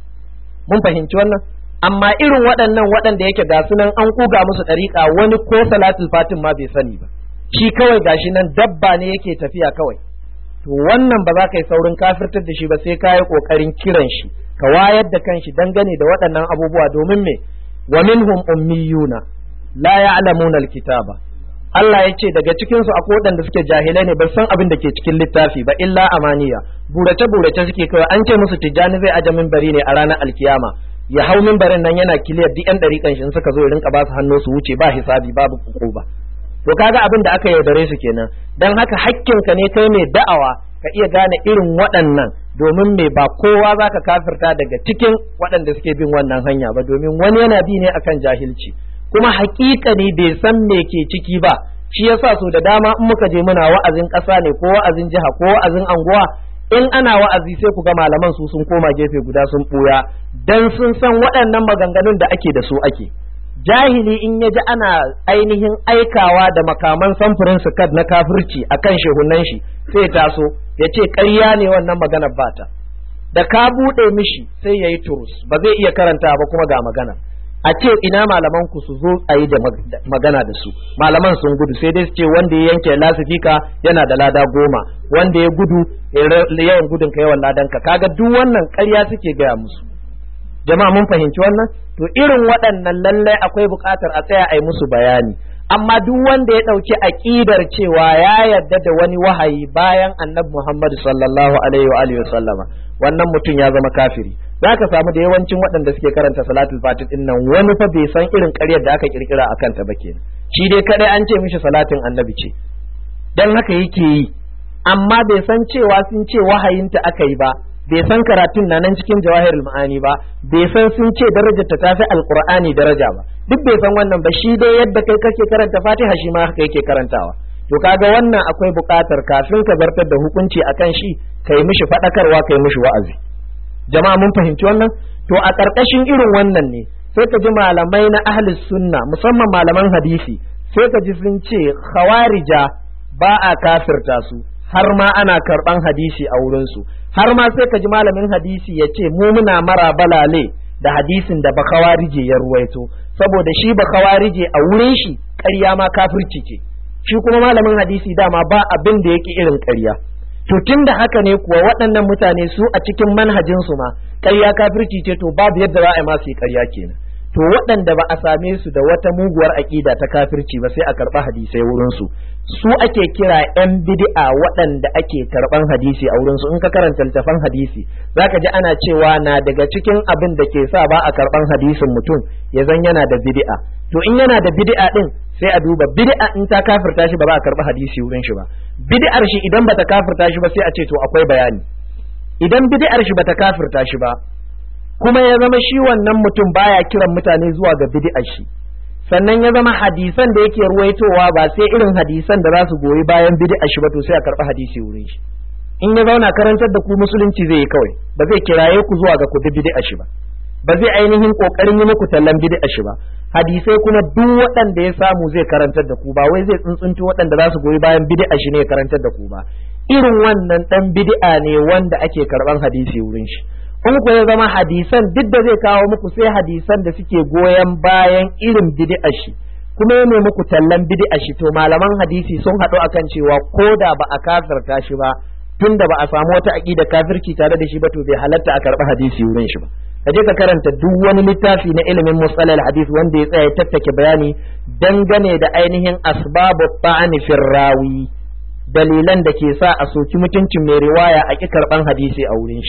mun fahimci wannan amma irin waɗannan waɗanda yake ga sunan an kuga musu ɗariƙa wani ko salatul fatin ma bai sani ba shi kawai gashi nan dabba ne yake tafiya kawai to wannan ba za ka yi saurin kafirtar da shi ba sai ka yi ƙoƙarin kiran shi ka wayar da kanshi dangane da waɗannan abubuwa domin me wa minhum ummiyuna la ya'lamuna alkitaba Allah ya ce daga cikinsu akwai waɗanda suke jahilai ne ba san abin da ke cikin littafi ba illa amaniya burace burace suke kawai an ce musu tijjani zai aje minbari ne a ranar alkiyama ya hau minbarin nan yana kiliyar duk yan ɗariƙan shi suka zo ya rinka ba su hannu su wuce ba hisabi babu ba to kaga abin da aka yaudare su kenan dan haka hakkinka ne kai mai da'awa ka iya gane irin waɗannan domin me ba kowa za ka kafirta daga cikin waɗanda suke bin wannan hanya ba domin wani yana bi ne akan jahilci kuma ne bai san me ke ciki ba shi yasa so da dama in muka je muna wa'azin ƙasa ne ko wa'azin jiha ko wa'azin anguwa in ana wa'azi sai ku ga malaman su sun koma gefe guda sun ɓuya dan sun san waɗannan maganganun da ake da su ake jahili in ya ji ana ainihin aikawa da makaman samfurin kad na kafirci a kan shehunan shi sai taso ya ce ƙarya ne wannan maganar bata da ka buɗe mishi sai ya yi turus ba zai iya karanta ba kuma ga magana a ce ina malaman ku su zo a yi da magana da su malaman sun gudu sai dai su ce wanda ya yanke lasifika yana da lada goma wanda ya gudu yawan gudun ka yawan ladan ka kaga duk wannan ƙarya suke gaya musu jama'a mun fahimci wannan to irin waɗannan lallai akwai buƙatar a tsaya a yi musu bayani amma duk wanda ya ɗauki aƙidar cewa ya yarda da wani wahayi bayan annabi Muhammad sallallahu alaihi wa alihi sallama wannan mutum ya zama kafiri za ka samu da yawancin waɗanda suke karanta salatul fatih din nan wani fa bai san irin ƙaryar da aka kirkira akan ta ba kenan shi dai kadai an ce mishi salatin annabi ce dan haka yake yi amma bai san cewa sun ce wahayinta aka yi ba bai san karatun na nan cikin jawahirul ma'ani ba bai san sun ce darajar ta tafi alqur'ani daraja ba duk bai san wannan ba shi dai yadda kai kake karanta fatiha shi ma haka yake karantawa to kaga wannan akwai buƙatar kafin ka zartar da hukunci akan shi kai mishi faɗakarwa kai mishi wa'azi jama'a mun fahimci wannan to a ƙarƙashin irin wannan ne sai ka ji malamai na ahlus sunna musamman malaman hadisi sai ka ji sun ce khawarija ba a kafirta su har ma ana karɓan hadisi a wurinsu har ma sai ka ji malamin hadisi ya ce mu muna mara balale da hadisin da bakawarije ya ruwaito saboda shi bakawarije a wurin shi ƙarya ma kafirci ce shi kuma malamin hadisi dama ba abin da yake irin ƙarya to tun da haka ne kuwa waɗannan mutane su a cikin manhajinsu ma ƙarya kafirci ce to babu yadda za a yi masu yi ƙarya kenan to waɗanda ba a same su da wata muguwar aƙida ta kafirci ba sai a karɓa hadisai wurinsu su ake kira yan bid'a waɗanda ake karɓan hadisi a wurinsu in ka karanta littafan hadisi zaka ji ana cewa na daga cikin abin da ke sa ba a karɓan hadisin mutum ya zan yana da bid'a to in yana da bid'a din sai a duba bid'a in ta kafirta shi ba za a karɓi hadisi wurin shi ba bid'ar shi idan bata kafirta shi ba sai a ce to akwai bayani idan bid'ar shi bata kafirta shi ba kuma ya zama shi wannan mutum baya kiran mutane zuwa ga bid'ar shi sannan ya zama hadisan da yake ruwaitowa ba sai irin hadisan da za su goyi bayan bid'ar shi ba to sai a karɓi hadisi wurin shi in ya zauna karantar da ku musulunci zai yi kawai ba zai kiraye ku zuwa ga ku bi bid'ar shi ba ba zai ainihin kokarin yi muku tallan bid'a shi ba hadisai kuma duk waɗanda ya samu zai karantar da ku ba wai zai tsuntsunto waɗanda za su goyi bayan bid'a shi ne ya karantar da ku ba irin wannan dan bid'a ne wanda ake karban hadisi wurin shi in ku ya zama hadisan duk da zai kawo muku sai hadisan da suke goyon bayan irin bid'a shi kuma ya muku tallan bid'a shi to malaman hadisi sun haɗu akan cewa ko da ba a kafirta shi ba tunda ba a samu wata aqida kafirci tare da shi ba to bai halatta a karɓi hadisi wurin shi ba ka je ka karanta duk wani littafi na ilimin musalal hadis wanda ya tsaya tattake bayani dangane da ainihin asbabu ta'ani firrawi dalilan da ke sa a soki mutuncin mai riwaya a ki karban hadisi a wurin shi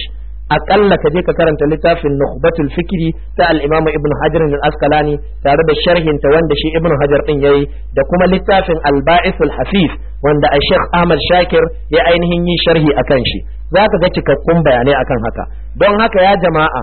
akalla ka je ka karanta littafin nukhbatul fikri ta al-imam ibn hajar al-asqalani tare da sharhin ta wanda shi ibn hajar din yayi da kuma littafin al-ba'ith al-hafif wanda a sheikh ahmad shakir ya ainihin yi sharhi akan shi zaka ga cikakkun bayanai akan haka don haka ya jama'a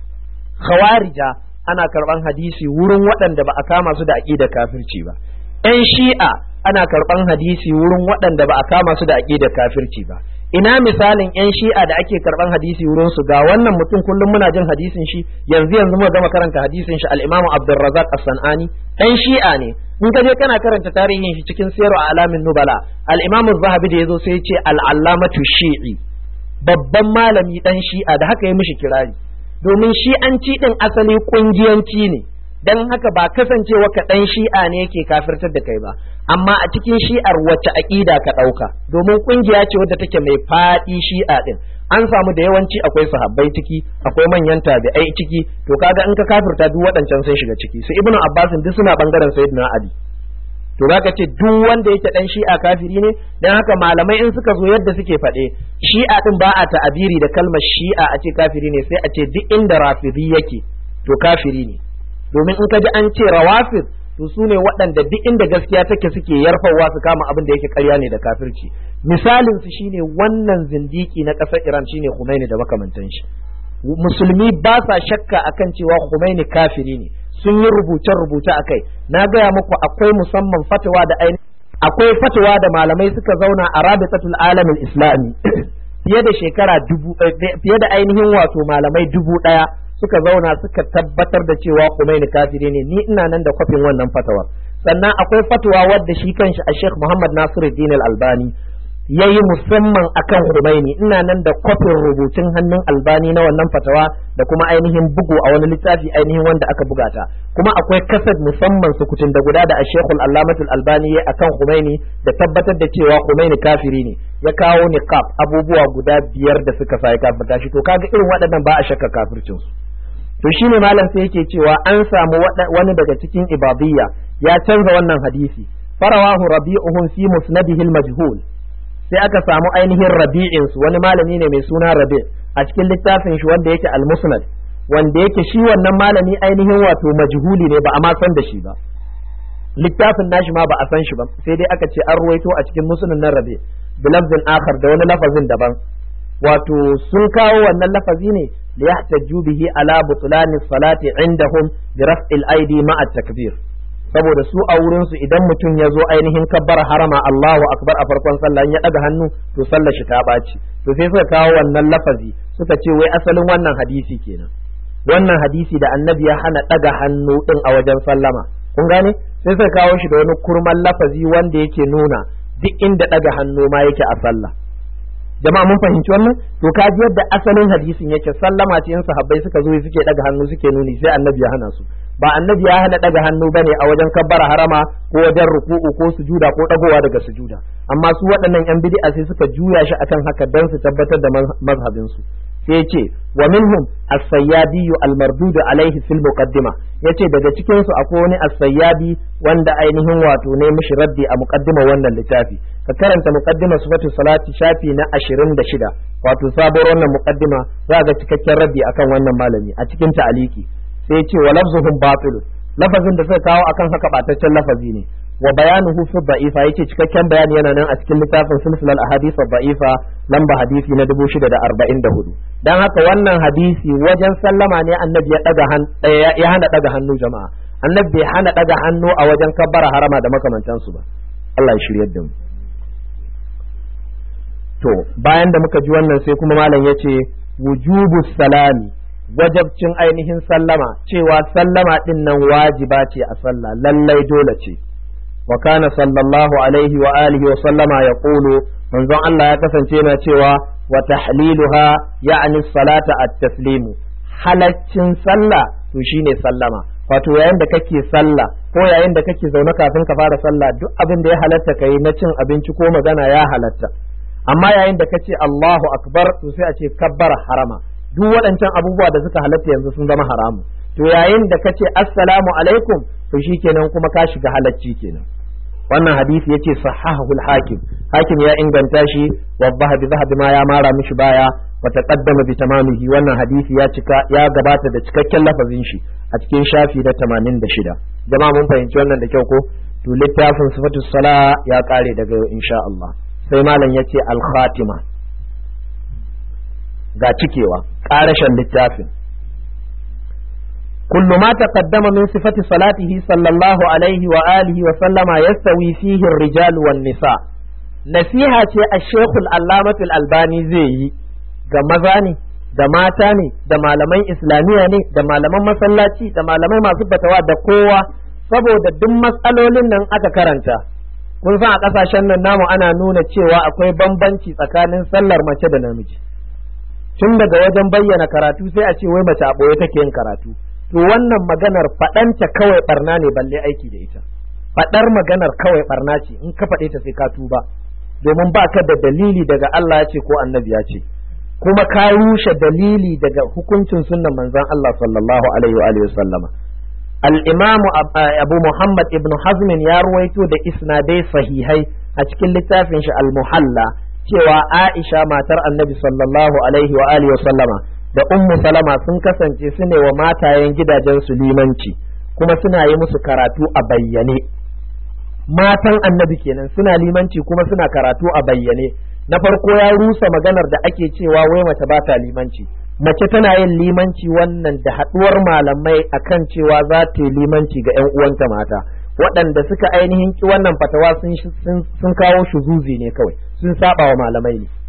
khawarija ana karban hadisi wurin waɗanda ba a kama su da aqidar kafirci ba ‘yan shi'a ana karɓan hadisi wurin waɗanda ba a kama su da aƙidar kafirci ba ina misalin ‘yan shi'a da ake karɓan hadisi wurin su ga wannan mutum kullum muna jin hadisin shi yanzu yanzu muka gama karanta hadisin shi al-imamu abdurrazzaq as-sanani ɗan shi'a ne in ka je kana karanta tarihin shi cikin siyarwa alamin nubala al-imamu zahabi da yazo sai ya ce al-allamatu shi'i babban malami ɗan shi'a da haka ya mishi kirari domin shi'anci ɗin asali ƙungiyanci ne dan haka ba kasancewa ka dan shi'a ne yake kafirtar da kai ba amma a cikin shi'ar wacce aqida ka dauka domin kungiya ce wadda take mai fadi shi'a din an samu da yawanci akwai sahabbai ciki akwai manyan tabi'ai ciki to kaga in ka kafirta duk waɗancan sun shiga ciki su ibnu abbas duk suna bangaren sayyidina ali to zaka ce duk wanda yake dan shi'a kafiri ne dan haka malamai in suka zo yadda suke faɗe shi'a din ba a ta'abiri da kalmar shi'a a ce kafiri ne sai a ce duk inda rafidi yake to kafiri ne domin in ka ji an ce rawafid to su ne waɗanda duk inda gaskiya take suke yarfawa su kama abin da yake ƙarya ne da kafirci misalin su shine wannan zindiki na ƙasar Iran shine Khomeini da makamantan shi musulmi ba sa shakka akan cewa Khomeini kafiri ne sun yi rubuce rubuce akai na gaya muku akwai musamman fatawa da ainihin akwai fatawa da malamai suka zauna a rabitatul alamin islami fiye da shekara dubu fiye da ainihin wato malamai dubu ɗaya suka zauna suka tabbatar da cewa Khomeini kafiri ne ni ina nan da kwafin wannan fatawar sannan akwai fatawa wadda shi kanshi a Sheikh Muhammad Nasiruddin Al-Albani yayi musamman akan Khomeini ina nan da kwafin rubutun hannun Albani na wannan fatawa da kuma ainihin bugu a wani littafi ainihin wanda aka buga ta kuma akwai kasad musamman sukutun da guda da a Sheikh Al-Allamah Al-Albani yayi akan Khomeini da tabbatar da cewa Khomeini kafiri ne ya kawo niqab abubuwa guda biyar da suka sa ya kafirta shi to kaga irin waɗannan ba a shakka kafircin su to shine malam sai yake cewa an samu wani daga cikin ibadiyya ya canza wannan hadisi farawahu rabi'uhum fi musnadihi al-majhul sai aka samu ainihin rabi'in su wani malami ne mai suna rabi' a cikin littafin shi wanda yake al-musnad wanda yake shi wannan malami ainihin wato majhuli ne ba a ma san da shi ba littafin nashi ma ba a san shi ba sai dai aka ce an ruwaito a cikin musnad na rabi' bilafzin akhar da wani lafazin daban wato sun kawo wannan lafazi ne ليحتجوا به على بطلان الصلاة عندهم برفع الأيدي مع التكبير saboda su a wurin su idan mutum ya zo ainihin kabbar harama Allahu akbar a farkon sallah ya daga hannu to sallar shi ta ɓaci to sai suka kawo wannan lafazi suka ce wai asalin wannan hadisi kenan wannan hadisi da annabi ya hana daga hannu din a wajen sallama kun gane sai suka kawo shi da wani kurman lafazi wanda yake nuna duk inda daga hannu ma yake a sallah jama'a mun fahimci wannan to ka ji yadda asalin hadisin yake sallama ce in sahabbai suka zo suke daga hannu suke nuni sai annabi ya hana su ba annabi ya hana daga hannu bane a wajen kabbara harama ko wajen ruku'u ko sujuda ko dagowa daga sujuda amma su waɗannan yan bid'a sai suka juya shi akan haka dan su tabbatar da mazhabin su sai yace wa minhum as-sayyadi al-mardud alaihi fil muqaddima yace daga cikin su akwai wani as-sayyadi wanda ainihin wato ne mishi raddi a muqaddima wannan littafi ka karanta muqaddima sifatu salati shafi na 26 wato sabuwar wannan muqaddima za ga cikakken raddi akan wannan malami a cikin ta'aliki sai yace wa lafzuhum batil lafazin da suka kawo akan haka bataccen lafazi ne wa bayanuhu fi da'ifa yace cikakken bayani yana nan a cikin littafin silsilal ahadith da'ifa lamba hadisi na 644 dan haka wannan hadisi wajen sallama ne annabi ya daga ya hana daga hannu jama'a annabi bai hana daga hannu a wajen kabbara harama da makamantansu ba Allah ya shiryar da mu to bayan da muka ji wannan sai kuma malam yace wujubu salami wajabcin ainihin sallama cewa sallama din nan wajiba ce a sallah lallai dole ce wa kana sallallahu alaihi wa alihi wa sallama ya qulu manzon Allah ya kasance yana cewa wa tahliluha ya'ni salata at-taslimu halaccin sallah to shine sallama wato yayin da kake sallah ko yayin da kake zaune kafin ka fara sallah duk abin da ya halatta kai na cin abinci ko magana ya halatta amma yayin da kace Allahu akbar to sai a ce kabbar harama duk waɗancan abubuwa da suka halatta yanzu sun zama haramu to yayin da kace assalamu alaikum to shikenan kuma ka shiga halacci kenan wannan hadisi yace sahahu al-hakim hakim ya inganta shi wa zahabi zahabi ma ya mara mishi baya wa taqaddama bi tamamihi wannan hadisi ya cika ya gabata da cikakken lafazin shi a cikin shafi na 86 jama'a mun fahimci wannan da kyau ko to littafin sifatu sala ya kare daga yau insha Allah sai malam yace al khatima ga cikewa karashin littafin كل ما تقدم من صفة صلاته صلى الله عليه وآله وسلم يستوي فيه الرجال والنساء نصيحة الشيخ العلامة الألباني زي ga maza ne da mata ne da malaman islamiyya ne da malaman masallaci da malamai masu fatawa da kowa saboda duk matsalolin nan aka karanta kun san a kasashen nan namu ana nuna cewa akwai bambanci tsakanin sallar mace da namiji tun daga wajen bayyana karatu sai a ce wai mace a ɓoye take yin karatu to wannan maganar faɗanta kawai barna ne balle aiki da ita faɗar maganar kawai barna ce in ka faɗe ta sai ka tuba domin ba ka da dalili daga Allah ya ce ko annabi ya ce kuma ka rushe dalili daga hukuncin sunnan manzon Allah sallallahu alaihi wa alihi sallama al-imam Abu Muhammad ibn Hazm ya ruwaito da isnadai sahihai a cikin littafin shi al-Muhalla cewa Aisha matar Annabi sallallahu alaihi wa alihi sallama da Ummu Salama sun kasance su ne wa matayen gidajen su limanci kuma suna yi musu karatu a bayyane matan Annabi kenan suna limanci kuma suna karatu a bayyane na farko ya rusa maganar da ake cewa wai mace ba ta limanci mace tana yin limanci wannan da haɗuwar malamai akan cewa za ta yi limanci ga 'yan uwanta mata waɗanda suka ainihin ki wannan fatawa sun kawo shuzuzi ne kawai sun saba wa malamai ne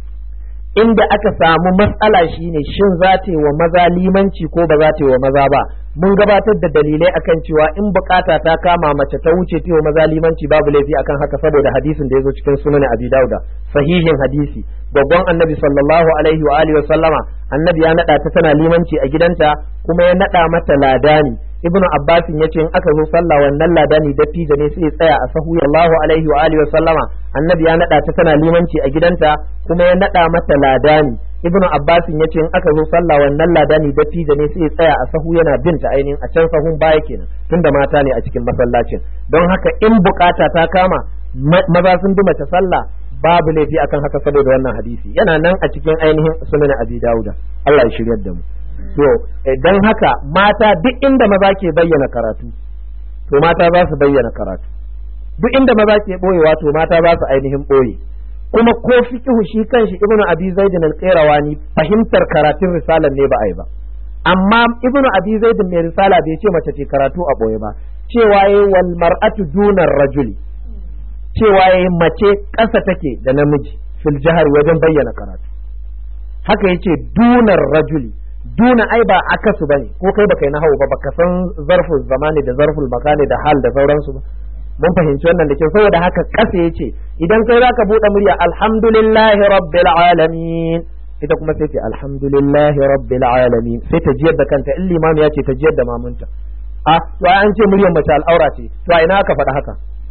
inda aka samu matsala shine shin za ta yi wa maza limanci ko ba za ta yi wa maza ba mun gabatar da dalilai akan cewa in bukata ta kama mace ta wuce ta yi wa maza limanci babu laifi akan haka saboda hadisin da ya zo cikin sunan abi dauda sahihin hadisi babban annabi sallallahu alaihi wa alihi wa sallama annabi ya nada ta tana limanci a gidanta kuma ya nada mata ladani ibnu abbas ya ce in aka zo sallah wannan ladani dattijo ne sai ya tsaya a sahu sallallahu alaihi wa alihi wa sallama annabi ya nada ta tana limanci a gidanta kuma ya nada mata ladani ibnu abbas ya ce in aka zo sallah wannan ladani dattijo ne sai ya tsaya a sahu yana bin ta ainihin a can sahun baya kenan tunda mata ne a cikin masallacin don haka in bukata ta kama maza sun bi mace sallah babu laifi akan haka saboda wannan hadisi yana nan a cikin ainihin sunan abi dauda Allah ya shiryar da mu to dan haka mata duk inda maza ke bayyana karatu to mata za su bayyana karatu duk inda maza ke boyewa to mata za su ainihin boye kuma ko fiqhu shi kanshi ibnu abi zaid al-qayrawani fahimtar karatun risalar ne ba ai ba amma ibnu abi zaid mai risala bai ce mace ce karatu a boye ba cewa yayi wal mar'atu dunar rajuli cewa yayi mace ƙasa take da namiji fil jahar wajen bayyana karatu haka yace dunar rajuli duna ai ba akasu bane ko kai baka yi na ba baka san zarful zamani da zarful makani da hal da sauransu ba mun fahimci wannan da kyau saboda haka ƙasa yace idan kai zaka buɗe murya alhamdulillahi rabbil alamin ita kuma sai ce alhamdulillahi rabbil alamin sai ta jiyar da kanta in limami ya ce ta jiyar da mamunta a to an ce muryar mace al'aura ce to a ina aka faɗa haka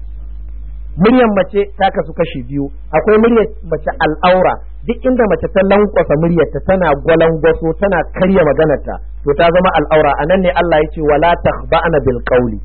muryar mace ta kasu kashi biyu akwai muryar mace al'aura duk inda mace ta lankwasa muryarta tana gwalangwaso tana karya maganarta to ta zama al'aura anan ne Allah ya ce wala takhba'na bil qawli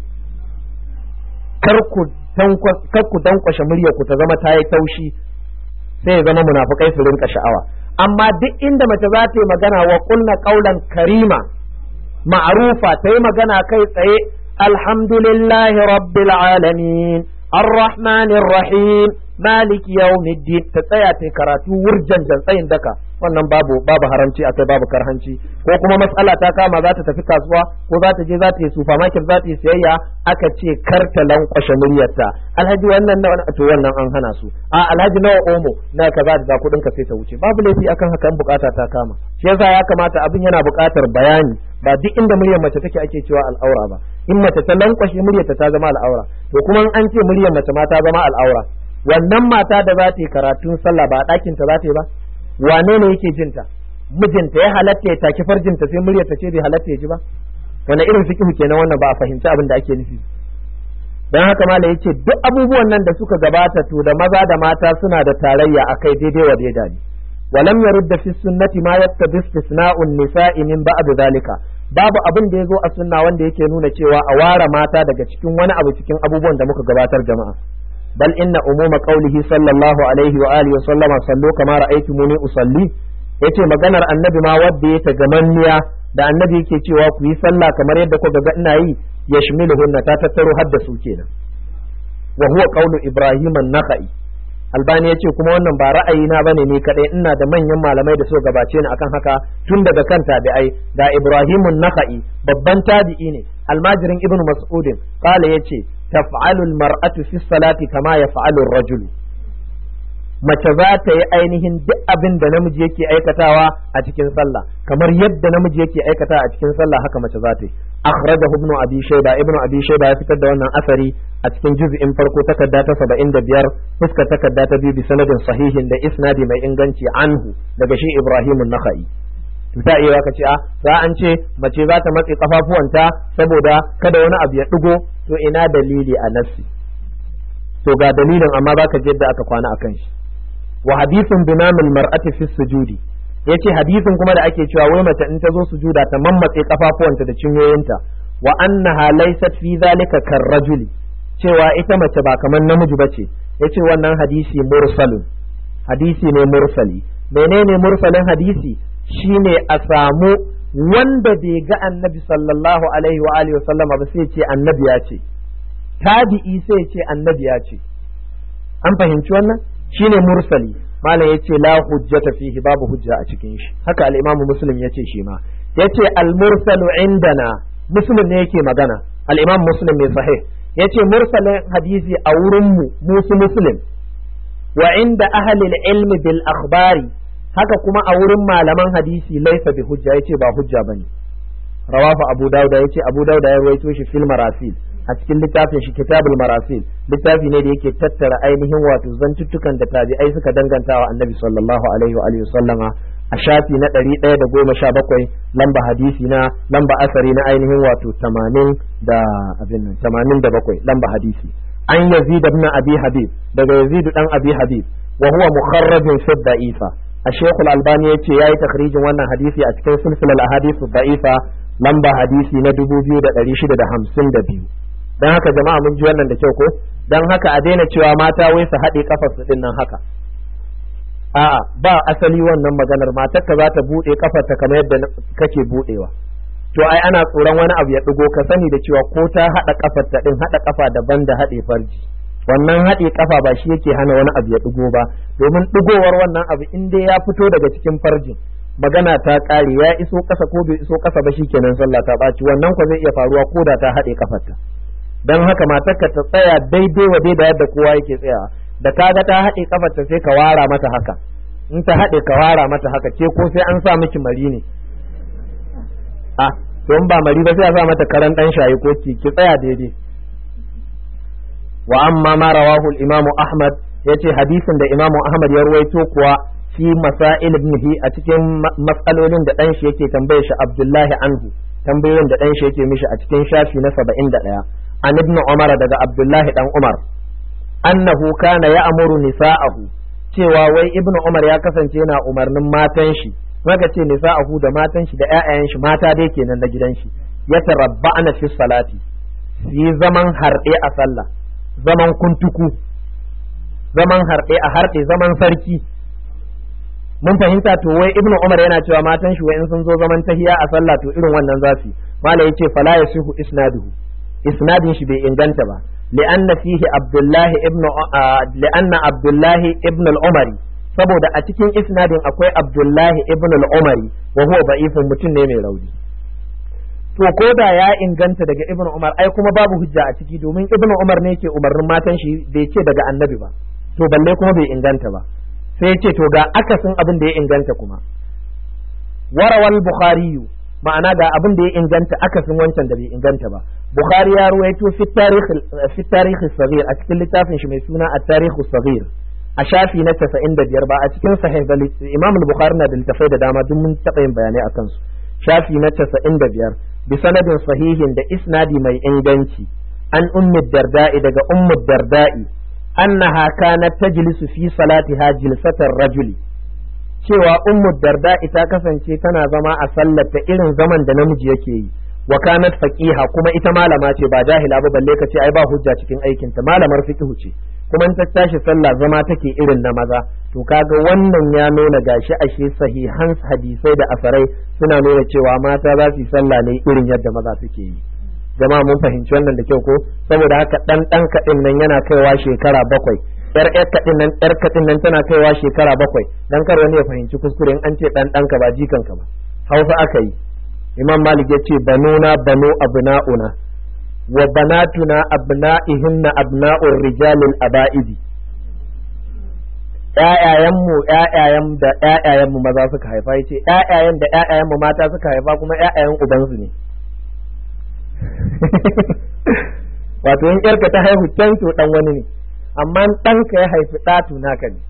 kar ku kar ku dankwashe muryar ku ta zama ta yi taushi sai ya zama munafukai su rinka sha'awa amma duk inda mace za ta yi magana wa kunna qaulan karima ma'rufa ta yi magana kai tsaye alhamdulillahi rabbil alamin الرحمن الرحيم مالك يوم الدين تسايا تي karatu wurjan jan tsayin daka wannan babu babu haramci akai babu karhanci ko kuma matsala ta kama za ta tafi kasuwa ko za ta je za ta yi supermarket za ta yi siyayya aka ce kar ta lankwashe muryarta alhaji wannan na to wannan an hana su a alhaji nawa omo na kaza da kudin ka sai ta wuce babu laifi akan hakan bukata ta kama shi yasa ya kamata abin yana bukatar bayani ba duk inda muryar mace take ake cewa al'aura ba in mace ta lankwashe muryarta ta zama al'aura to kuma an ce muryar mace ma ta zama al'aura wannan mata da za ta yi karatun sallah ba a ɗakin ta za ta yi ba wane ne yake jinta mijinta ya halatta ya taki farjinta sai muryarta ce bai halatta ya ji ba wani irin fiqhu kenan wannan ba a fahimci abin da ake nufi dan haka malai yace duk abubuwan nan da suka gabata to da maza da mata suna da tarayya akai daidai wa daidai ne ولم يرد في السنة ما يقتضي استثناء النساء من بعد ذلك babu abin da ya zo a sunna wanda yake nuna cewa a ware mata daga cikin wani abu cikin abubuwan da muka gabatar jama'a bal inna umuma qawlihi sallallahu alaihi wa alihi wa sallama sallu kama ra'aytumuni usalli yace maganar annabi ma wadda ya gamanniya da annabi yake cewa ku yi sallah kamar yadda kuka ga ina yi yashmiluhunna ta tattaro har da su kenan wa huwa qawlu ibrahim an-nakhai albani yace kuma wannan ba ra'ayi na bane ni kadai ina da manyan malamai da suka gabace ni akan haka tun daga kan tabi'ai da ibrahim an-nakhai babban tabi'i ne almajirin ibnu mas'udin qala yace taf'alu al-mar'atu fi salati kama yaf'alu ar-rajulu mace za ta yi ainihin duk abin da namiji yake aikatawa a cikin sallah kamar yadda namiji yake aikata a cikin sallah haka mace za ta yi akhrajahu ibnu abi shayba ibnu abi shayba ya fitar da wannan asari a cikin juz'in farko takarda ta 75 fuskar takarda ta biyu bi sanadin sahihin da isnadi mai inganci anhu daga shi ibrahim an-nakhai to ta iya ka ce a za an ce mace za ta matse kafafuwanta saboda kada wani abu ya digo to ina dalili a nassi to ga dalilin amma baka je yadda aka kwana akan shi wa hadithun binamil mar'ati fi sujudi yace hadisin kuma da ake cewa wai mace in ta zo sujuda ta mammatse kafafuwanta da cinyoyinta wa annaha laysat fi zalika karrajuli cewa ita mace ba kamar namiji bace yace wannan hadisi mursalun hadisi ne mursali menene mursalin hadisi shine a samu wanda bai ga annabi sallallahu alaihi wa alihi wa sallama ba sai ce annabi ya ce tabi'i sai ce annabi ya ce an fahimci wannan shine mursali malam yace la hujjata fihi babu hujja a cikin shi haka al-imamu muslim yace shi ma yace al-mursalu indana muslim ne yake magana al-imam muslim mai sahih yace mursalin hadisi a wurin mu musu muslim wa inda ahli al-ilmi bil akhbari haka kuma a wurin malaman hadisi laysa bi hujja yace ba hujja bane rawahu abu dauda yace abu dauda ya rawaito shi fil marasil a cikin littafin shi kitabul marasil littafi ne da yake tattara ainihin wato zantuttukan da tabi'ai suka danganta wa annabi sallallahu alaihi wa alihi sallama a shafi na ɗari ɗaya da goma sha bakwai lamba hadisi na lamba asari na ainihin wato tamanin da abin nan tamanin da bakwai lamba hadisi an yazid ibn abi habib daga yazid dan abi habib wa huwa mukharrajun fi da'ifa a shekul albani yace yayi takhrijin wannan hadisi a cikin silsilar ahadith da'ifa lamba hadisi na dubu biyu da ɗari shida da hamsin da biyu don haka jama'a mun ji wannan da kyau ko don haka a daina cewa mata wai su haɗe kafar su din nan haka a'a ba asali wannan maganar matar ka za ta buɗe kafar ta kamar yadda kake buɗewa to ai ana tsoron wani abu ya ɗigo ka sani da cewa ko ta haɗa kafar ta din haɗa kafa daban da haɗe farji wannan haɗe kafa ba shi yake hana wani abu ya ɗigo ba domin ɗigowar wannan abu in dai ya fito daga cikin farjin magana ta ƙare ya iso ƙasa ko bai iso ƙasa ba shikenan sallah ta ɓaci wannan ko zai iya faruwa ko da ta haɗe kafarta don haka matarka ta tsaya daidai wa da yadda kowa yake tsayawa da kaga ta haɗe kafarta sai ka wara mata haka in ta haɗe ka wara mata haka ke ko sai an sa miki mari ne a don ba mari ba sai a sa mata karan ɗan shayi ko ki ki tsaya daidai wa amma ma rawahu al-imam ahmad yace hadisin da imam ahmad ya ruwaito kuwa fi masail ibnihi a cikin matsalolin da ɗan shi yake tambaye shi abdullahi anhu tambayoyin da ɗan shi yake mishi a cikin shafi na saba'in da ɗaya an ibn umar daga abdullahi dan umar annahu kana ya'muru nisa'ahu cewa wai ibn umar ya kasance yana umarnin matan shi maka ce nisa'ahu da matan shi da ƴaƴayen shi mata dai kenan na gidan shi ya tarabba'na fi salati yi zaman harɗe a sallah zaman kuntuku zaman harɗe a harɗe zaman sarki mun fahimta to wai ibnu umar yana cewa matan shi wai in sun zo zaman tahiya a sallah to irin wannan zasu mala yace fala yasihu isnaduhu isnadin shi bai inganta ba li'anna fihi abdullahi ibn li'anna abdullahi ibn al-umari saboda a cikin isnadin akwai abdullahi ibn al-umari wa huwa da'ifun mutum ne mai rauni to ko da ya inganta daga ibn umar ai kuma babu hujja a ciki domin ibn umar ne ke umarnin matan shi bai ce daga annabi ba to balle kuma bai inganta ba sai ce to ga akasin abin da ya inganta kuma warawal bukhari ma'ana ga abin da ya inganta akasin wancan da bai inganta ba bukhari ya ruwaito fi tarikh fi tarikh sagir a cikin littafin shi mai suna at-tarikh sagir a shafi na 95 ba a cikin sahih da imam al-bukhari na da littafai da dama duk mun taɓa yin bayanai akan su shafi na 95 bi sanadin sahihin da isnadi mai inganci an ummi darda'i daga ummu darda'i annaha kanat tajlisu fi salatiha jilsatar rajuli cewa ummu darda'i ta kasance tana zama a sallata irin zaman da namiji yake yi wa kanat faqiha kuma ita malama ce ba jahila ba balle ka ce ai ba hujja cikin aikin ta malamar fiqh ce kuma in ta tashi sallah zama take irin na maza to kaga wannan ya nuna gashi ashe sahihan hadisai da asarai suna nuna cewa mata za su yi sallah ne irin yadda maza suke yi jama'a mun fahimci wannan da kyau ko saboda haka dan dan kadin nan yana kaiwa shekara bakwai yar yar kadin nan yar kadin nan tana kaiwa shekara bakwai dan kar wani ya fahimci kuskure in an ce dan danka ba jikanka ba hausa aka yi imam malik ya ce banuna banu abna'una wa banatuna abna'ihinna abna'ur rijalil aba'idi ƴaƴayenmu ƴaƴayen da ƴaƴayenmu maza suka haifa yace ƴaƴayen da ƴaƴayenmu mata suka haifa kuma ƴaƴayen ubansu ne wato in ƴarka ta haihu can to dan wani ne amma ɗanka ya haifi ɗatu naka ne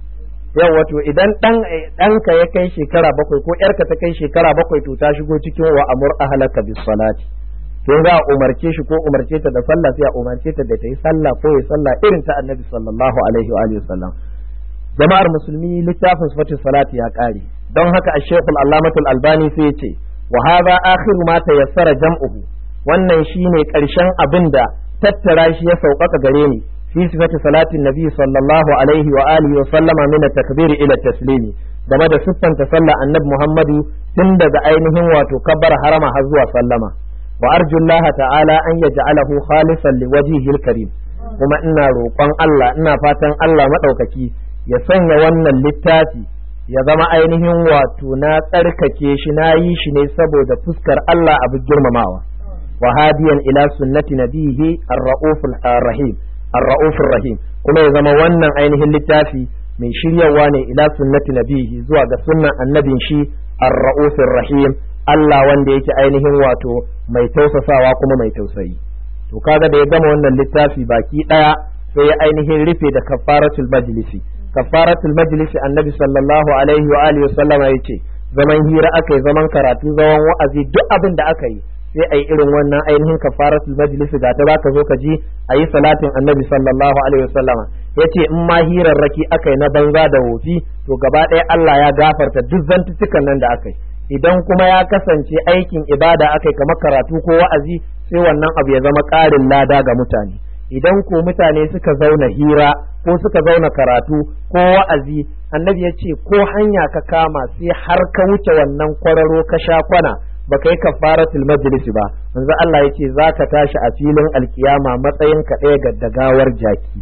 yau wato idan ɗan ɗanka ya kai shekara bakwai ko ƴarka ta kai shekara bakwai to ta shigo cikin wa amur ahlaka bis salati kin za a umarce shi ko umarce ta da sallah sai a umarce ta da ta yi sallah ko ya sallah irin ta annabi sallallahu alaihi wa alihi wasallam jama'ar musulmi littafin sifatin salati ya kare don haka a shekul allamatul albani sai ya ce wa hadha akhiru ma tayassara jam'uhu wannan shine karshen abin da tattara shi ya sauƙaƙa gare ni fi sifati salatin nabi sallallahu alaihi wa alihi wa sallama min at-takbir ila taslimi game da siffanta sallah annabi muhammadu tun daga ainihin wato kabbar harama har zuwa sallama wa arju Allah ta'ala an yaj'alahu khalisan liwajhihi al-karim kuma ina roƙon Allah ina fatan Allah madaukaki ya sanya wannan littafi ya zama ainihin wato na tsarkake shi na yi shi ne saboda fuskar Allah abu girmamawa wa hadiyan ila sunnati nabihi ar-ra'ufur rahim ar-ra'ufur rahim kuma ya zama wannan ainihin littafi mai shiryawa ne ila sunnati nabihi zuwa ga sunnan annabin shi ar-ra'ufur rahim Allah wanda yake ainihin wato mai tausasawa kuma mai tausayi to kaga da ya gama wannan littafi baki daya sai ya ainihin rufe da kafaratul majlisi kafaratul majlisi annabi sallallahu alaihi wa alihi wasallam ya ce zaman hira aka yi zaman karatu zaman wa'azi duk abin da aka yi sai a yi irin wannan ainihin kafaratul majlisi ga ta za ka zo ka ji a yi salatin annabi sallallahu alaihi wasallama ya ce in ma hirarraki aka yi na banza da wofi to gaba ɗaya Allah ya gafarta duk zantuttukan nan da aka yi idan kuma ya kasance aikin ibada aka yi kamar karatu ko wa'azi sai wannan abu ya zama ƙarin lada ga mutane idan ko mutane suka zauna hira ko suka zauna karatu ko wa'azi annabi ya ce ko hanya ka kama sai har ka wuce wannan kwararo ka sha kwana baka yi kafaratul majlisi ba manzo Allah ya ce zaka tashi a filin alkiyama matsayin ka ɗaya ga dagawar jaki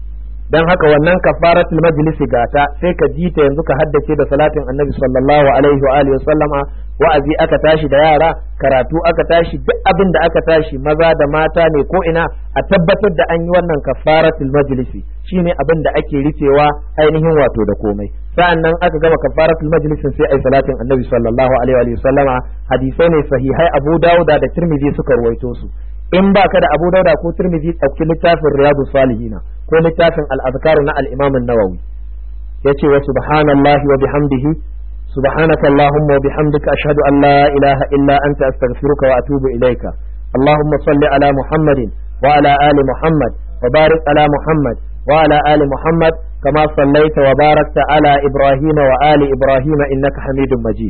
dan haka wannan kafaratul majlisi gata sai ka ji ta yanzu ka haddace da salatin annabi sallallahu alaihi wa alihi sallama wa'azi aka tashi da yara karatu aka tashi duk abin da aka tashi maza da mata ne ko ina a tabbatar da an yi wannan kafaratul majlisi shine abin da ake rufewa ainihin wato da komai sa'an nan aka gama kafaratul majlisin sai ai salatin annabi sallallahu alaihi wa sallama hadisai ne sahihai abu dauda da tirmidhi suka ruwaito su in baka da abu dauda ko tirmidhi ɗauki littafin riyadu salihina ko littafin al-azkar na al-imam an-nawawi yace wa subhanallahi wa bihamdihi سبحانك اللهم وبحمدك أشهد أن لا إله إلا أنت أستغفرك وأتوب إليك اللهم صل على محمد وعلى آل محمد وبارك على محمد وعلى آل محمد كما صليت وباركت على إبراهيم وآل إبراهيم إنك حميد مجيد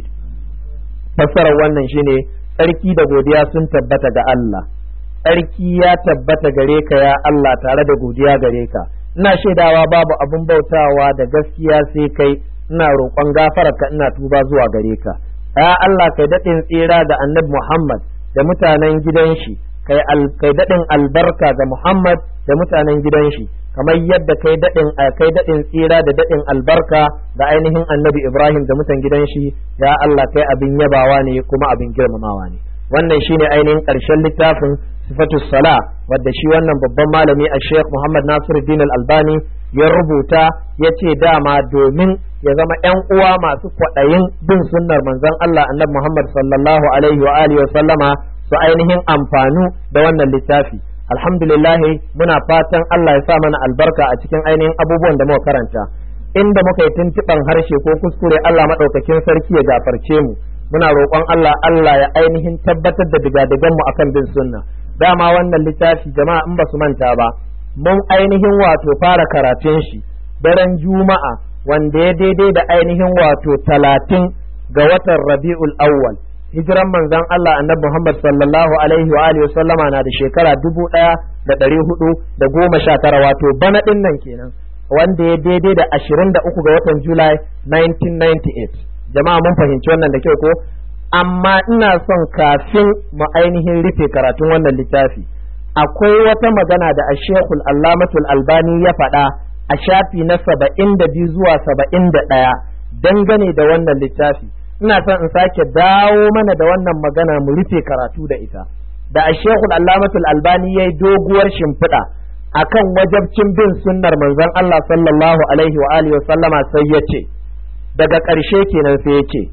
fassarar wannan shine tsarki da godiya sun tabbata ga Allah tsarki ya tabbata gare ka ya Allah tare da godiya gare ka ina shaidawa babu abin bautawa da gaskiya sai kai ina roƙon gafararka ina tuba zuwa gare ka ya Allah kai daɗin tsira ga annabi Muhammad da mutanen gidan shi kai kai daɗin albarka ga Muhammad da mutanen gidan shi kamar yadda kai daɗin kai daɗin tsira da daɗin albarka ga ainihin annabi Ibrahim da mutan gidan shi ya Allah kai abin yabawa ne kuma abin girmamawa ne wannan shine ainihin ƙarshen littafin sifatu sala wadda shi wannan babban malami a Sheikh Muhammad Nasiruddin Al-Albani ya rubuta ya ce dama domin ya zama ‘yan uwa masu kwaɗayin bin sunnar manzon Allah annabi Muhammad sallallahu alaihi wa alihi wa sallama su ainihin amfanu da wannan littafi alhamdulillah muna fatan Allah ya sa mana albarka a cikin ainihin abubuwan da muka karanta inda muka yi tuntuɓan harshe ko kuskure Allah maɗaukakin sarki ya gafarce mu muna roƙon Allah Allah ya ainihin tabbatar da digadigan mu akan bin sunna dama wannan littafi jama'a in ba su manta ba mun ainihin wato fara karatun shi daren juma'a wanda ya daidai da ainihin wato talatin ga watan rabi'ul awwal hijiran manzon Allah annabi Muhammad sallallahu alaihi wa alihi sallama na da shekara dubu ɗaya da ɗari hudu da goma sha tara wato bana ɗin nan kenan wanda ya daidai da ashirin da uku ga watan Julai 1998 jama'a mun fahimci wannan da kyau ko amma ina son kafin mu ainihin rufe karatun wannan littafi akwai wata magana da ashekul allamatul albani ya faɗa a shafi na saba'in da biyu zuwa saba'in da ɗaya dangane da wannan littafi ina son in sake dawo mana da wannan magana mu rufe karatu da ita da ashekul allamatul albani ya yi doguwar shimfiɗa akan wajabcin bin sunnar manzon Allah sallallahu alaihi wa alihi wa sallama sai ya ce daga ƙarshe kenan sai ya ce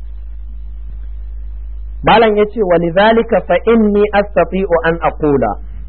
malam ya ce wa lidhalika fa inni astati'u an aqula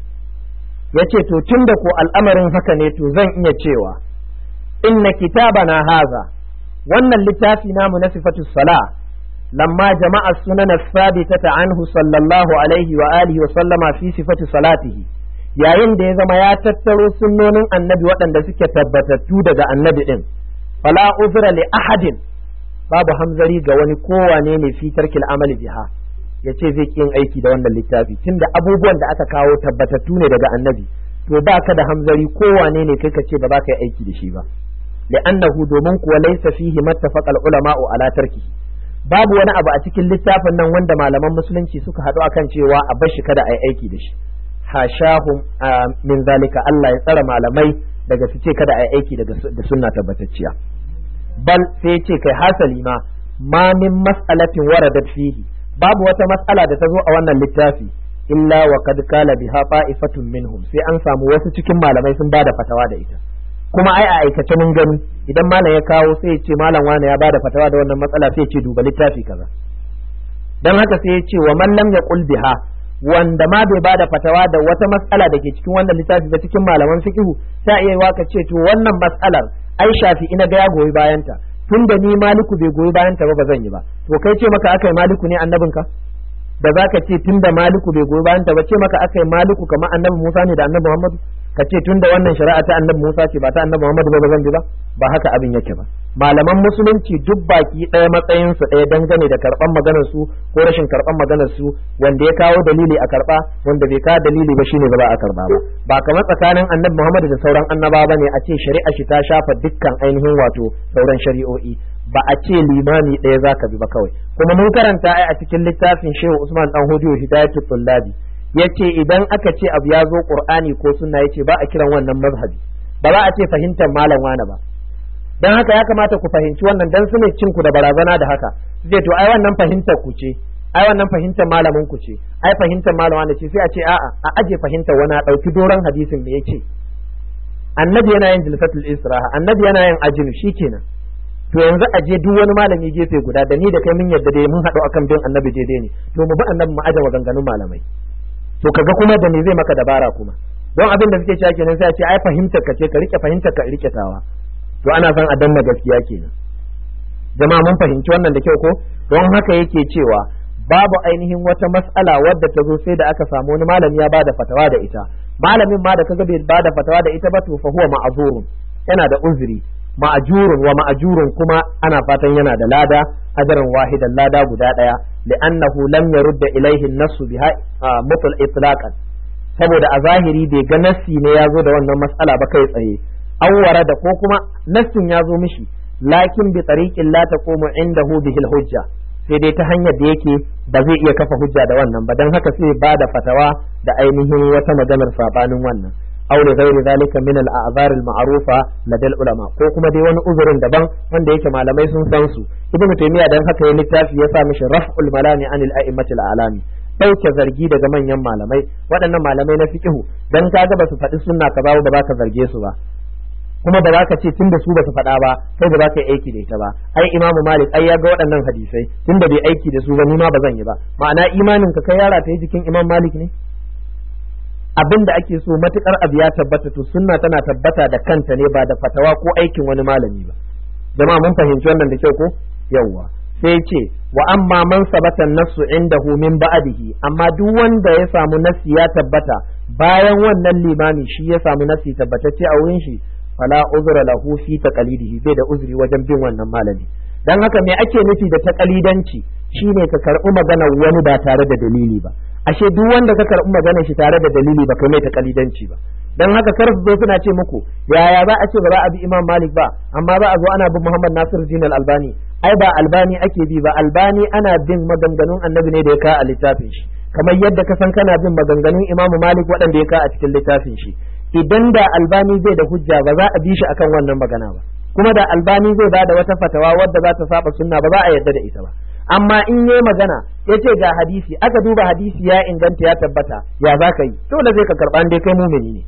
yace to tunda ko al'amarin haka ne to zan iya cewa inna kitabana haza wannan littafi namu na sifatu sala lamma jama'a sunan sabitata anhu sallallahu alaihi wa alihi wa sallama fi sifatu salatihi yayin da ya zama ya tattaro sunnonin annabi waɗanda suke tabbatattu daga annabi din fala uzra li ahadin babu hamzari ga wani kowane ne fi tarkil amali biha ya ce zai yin aiki da wannan littafi tunda abubuwan da aka kawo tabbatattu ne daga annabi to ba ka da hamzari kowane ne kai ka ce ba za ka yi aiki da shi ba li'annahu domin kuwa laysa fihi mattafaqa ulama'u ala tarki babu wani abu a cikin littafin nan wanda malaman musulunci suka haɗu akan cewa a bar shi kada a yi aiki da shi hashahum min zalika Allah ya tsara malamai daga su ce kada a yi aiki da sunna tabbatacciya bal sai ce kai hasali ma ma min mas'alatin waradat fihi babu wata mas'ala da ta zo a wannan littafi illa wa kad kala biha fa'ifatun minhum sai an samu wasu cikin malamai sun bada fatawa da ita kuma ai a aikace mun gani idan malam ya kawo sai ya ce malam wani ya bada fatawa da wannan matsala sai ya ce duba littafi kaza dan haka sai ya ce wa man lam yaqul biha wanda ma bai bada fatawa da wata matsala da ke cikin wannan littafi ba cikin malaman fiqhu sai iya waka ce to wannan matsalar ai shafi ina ga ya goyi bayanta tun da ni maliku bai goyi bayanta ba ba zan yi ba to kai ce maka akai maliku ne annabinka da za ka ce tun da maliku bai goyi bayanta ba ce maka akai maliku kamar annabi musa ne da annabi muhammadu ka ce tun da wannan shari'a ta annabi musa ce ba ta annabi muhammadu ba ba zan bi ba ba haka abin yake ba malaman musulunci duk baki ɗaya matsayin su ɗaya dangane da karɓan maganar su ko rashin karɓan maganar su wanda ya kawo dalili a karɓa wanda bai kawo dalili ba shine ba za a karɓa ba ba kamar tsakanin annabi muhammadu da sauran annaba ba ne a ce shari'a shi ta shafa dukkan ainihin wato sauran shari'o'i ba a ce limami ɗaya za ka bi ba kawai kuma mun karanta ai a cikin littafin shehu usman dan hudu hidayatul tullabi yace idan aka ce abu ya zo qur'ani ko sunna yace ba a kiran wannan mazhabi ba za a ce fahimtar malam wani ba dan haka ya kamata ku fahimci wannan dan su ne cin ku da barazana da haka zai to ai wannan fahimtar ku ce ai wannan fahimtar malamin ku ce ai fahimtar malam wani ce sai a ce a'a a aje fahimtar wani a dauki doron hadisin me yace annabi yana yin jilsatul istiraha annabi yana yin ajinu shikenan to yanzu a je duk wani malami gefe guda da ni da kai mun yadda dai mun haɗu akan bin annabi daidai ne to mu bi annabi mu aje maganganun malamai to kaga kuma da me zai maka dabara kuma don abin da suke cewa kenan sai a ce ai fahimtar ka ce ka rike fahimtar ka rike tawa to ana son a danna gaskiya kenan jama'a mun fahimci wannan da kyau ko don haka yake cewa babu ainihin wata mas'ala wadda ta zo sai da aka samu wani malami ya bada fatawa da ita malamin ma da kaga bai bada fatawa da ita ba to fa huwa ma'zurun yana da uzuri ma'ajurun wa ma'ajurun kuma ana fatan yana da lada ajaran wahidan lada guda daya li'annahu lam yarudda ilaihi nasu biha mutul itlaqan saboda a zahiri bai ga nassi ne ya zo da wannan mas'ala ba kai tsaye awwara da ko kuma nassin ya zo mishi lakin bi tariqin la taqumu indahu bihil hujja sai dai ta hanyar da yake ba zai iya kafa hujja da wannan ba dan haka sai ba da fatawa da ainihin wata maganar sabanin wannan aw li ghairi zalika min al a'zar al ma'rufa ladal ulama ko kuma dai wani uzurin daban wanda yake malamai sun san su ibnu taymiya dan haka ya littafi ya sa mishi raf'ul malami anil a'immatil a'lami dauke zargi daga manyan malamai waɗannan malamai na fiqhu dan kaga ba su faɗi sunna ka ba ba za ka zarge su ba kuma ba za ka ce tunda su ba su faɗa ba kai ba za ka yi aiki da ita ba ai imamu malik ai ya ga waɗannan hadisai tunda bai aiki da su ba ni ma ba zan yi ba ma'ana imanin ka kai yara ta yi jikin imam malik ne abin da ake so matukar abu ya tabbata to sunna tana tabbata da kanta ne ba da fatawa ko aikin wani malami ba jama'a mun fahimci wannan da kyau ko yawwa sai ce wa amma man sabata nasu indahu min ba'dihi amma duk wanda ya samu nasi ya tabbata bayan wannan limami shi ya samu nasi tabbatacce a wurin shi fala uzra lahu fi taqalidihi bai da uzuri wajen bin wannan malami dan haka me ake nufi da taqalidanci shine ka karɓi maganar wani ba tare da dalili ba ashe duk wanda ka karɓi maganar shi tare da dalili ba kai mai ta kalidanci ba dan haka kar su zo suna ce muku yaya za a ce ba za a bi Imam Malik ba amma za a zo ana bin Muhammad Nasiruddin Al-Albani ai ba Albani ake bi ba Albani ana bin maganganun Annabi ne da ya ka a littafin shi kamar yadda ka san kana bin maganganun Imam Malik waɗanda ya ka a cikin littafin shi idan da Albani zai da hujja ba za a bi shi akan wannan magana ba kuma da Albani zai ba da wata fatawa wadda za ta saba sunna ba za a yarda da ita ba amma in yi magana ya ce ga hadisi aka duba hadisi ya inganta ya tabbata ya za ka yi dole zai ka karɓa dai kai mumini ne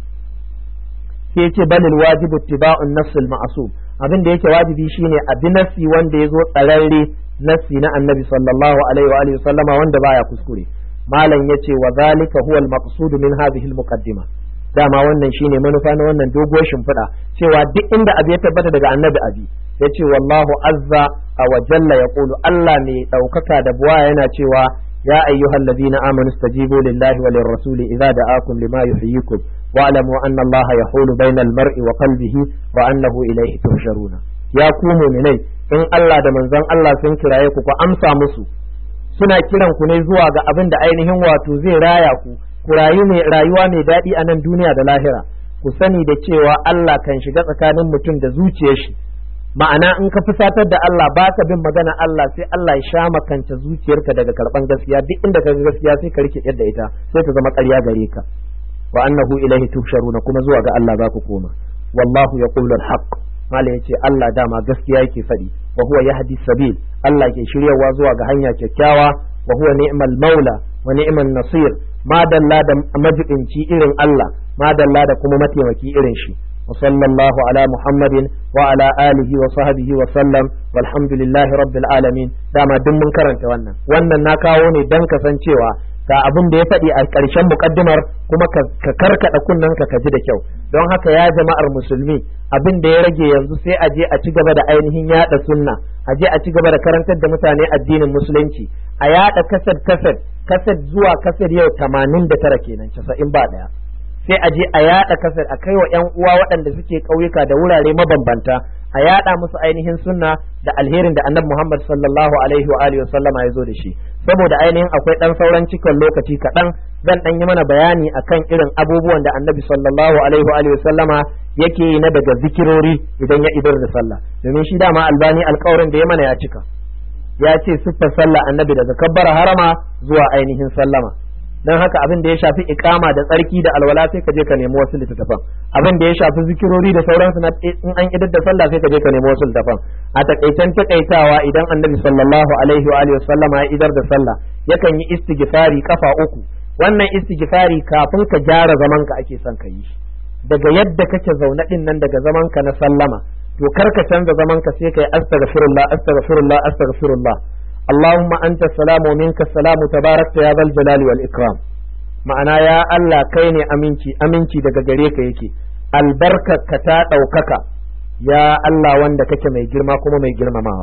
sai ya ce balil wajibu tiba'un nafsul ma'asum abin da yake wajibi shine abi nassi wanda ya zo tsararre nassi na annabi sallallahu alaihi wa alihi sallama wanda baya kuskure malam yace wa zalika huwa al-maqsud min hadhihi al-muqaddima dama wannan shine manufa na wannan doguwar shimfiɗa cewa duk inda abu ya tabbata daga annabi abi yace wallahu azza wa jalla yaqulu Allah mai ɗaukaka da buwa yana cewa ya ayyuhal ladina amanu stajibu lillahi wa lirrasuli idza da'akum lima yuhyikum wa'lamu anna Allah yahulu bainal mar'i wa qalbihi wa annahu ilayhi tuhsharuna ya ku mu'minai in Allah da manzon Allah sun kiraye ku ku amsa musu suna kiran ku ne zuwa ga abin da ainihin wato zai raya ku ku rayu mai rayuwa mai daɗi a nan duniya da lahira ku sani da cewa Allah kan shiga tsakanin mutum da zuciyar shi ma'ana in ka fusatar da Allah ba ka bin magana Allah sai Allah ya sha makanta zuciyarka daga karban gaskiya duk inda ka ga gaskiya sai ka rike yadda ita sai ta zama ƙarya gare ka wa annahu ilaihi tusharuna kuma zuwa ga Allah za ku koma wallahu yaqulu al-haqq mala yace Allah dama gaskiya yake faɗi wa huwa yahdi sabil Allah ke shiryawa zuwa ga hanya kyakkyawa wa huwa ni'mal maula wa ni'man nasir madalla da majibinci irin Allah madalla da kuma mataimaki irin shi wa sallallahu ala muhammadin wa ala alihi wa sahbihi wa sallam walhamdulillahi rabbil alamin dama duk mun karanta wannan wannan na kawo ne dan kasancewa ga abin da ya faɗi a ƙarshen muƙaddimar kuma ka karkaɗa kunnen ka ka ji da kyau don haka ya jama'ar musulmi abin da ya rage yanzu sai a je a ci gaba da ainihin yaɗa sunna a je a ci gaba da karantar da mutane addinin musulunci a yaɗa kasad kasad kasad zuwa kasad yau tamanin da tara kenan casa'in ba ɗaya sai a je a yaɗa kasad a kai wa 'yan uwa waɗanda suke ƙauyuka da wurare mabambanta a yaɗa musu ainihin sunna da alherin da annabi Muhammad sallallahu alaihi wa alihi sallama ya zo da shi saboda ainihin akwai dan sauran cikon lokaci kaɗan zan dan yi mana bayani akan irin abubuwan da annabi sallallahu alaihi wa alihi sallama yake yi na daga zikirori idan ya idar da sallah domin shi dama albani alƙawarin da ya mana ya cika ya ce siffar sallah annabi daga kabbara harama zuwa ainihin sallama don haka abin da ya shafi ikama da tsarki da alwala sai ka je ka nemi wasu littattafan abin da ya shafi zikirori da sauransu na in an idar da sallah sai ka je ka nemi wasu littattafan a takaitan takaitawa idan annabi sallallahu alaihi wa alihi sallama ya idar da sallah yakan yi istighfari kafa uku wannan istighfari kafin ka gyara zaman ka ake son ka yi daga yadda kake zaune din nan daga zaman ka na sallama to kar ka canza zaman ka sai kai astaghfirullah astaghfirullah astaghfirullah اللهم أنت السلام ومنك السلام تبارك يا ذا الجلال والإكرام ma'ana ya Allah kai ne aminci aminci daga gare ka yake albarkarka ta ɗaukaka ya Allah wanda kake mai girma kuma mai girmamawa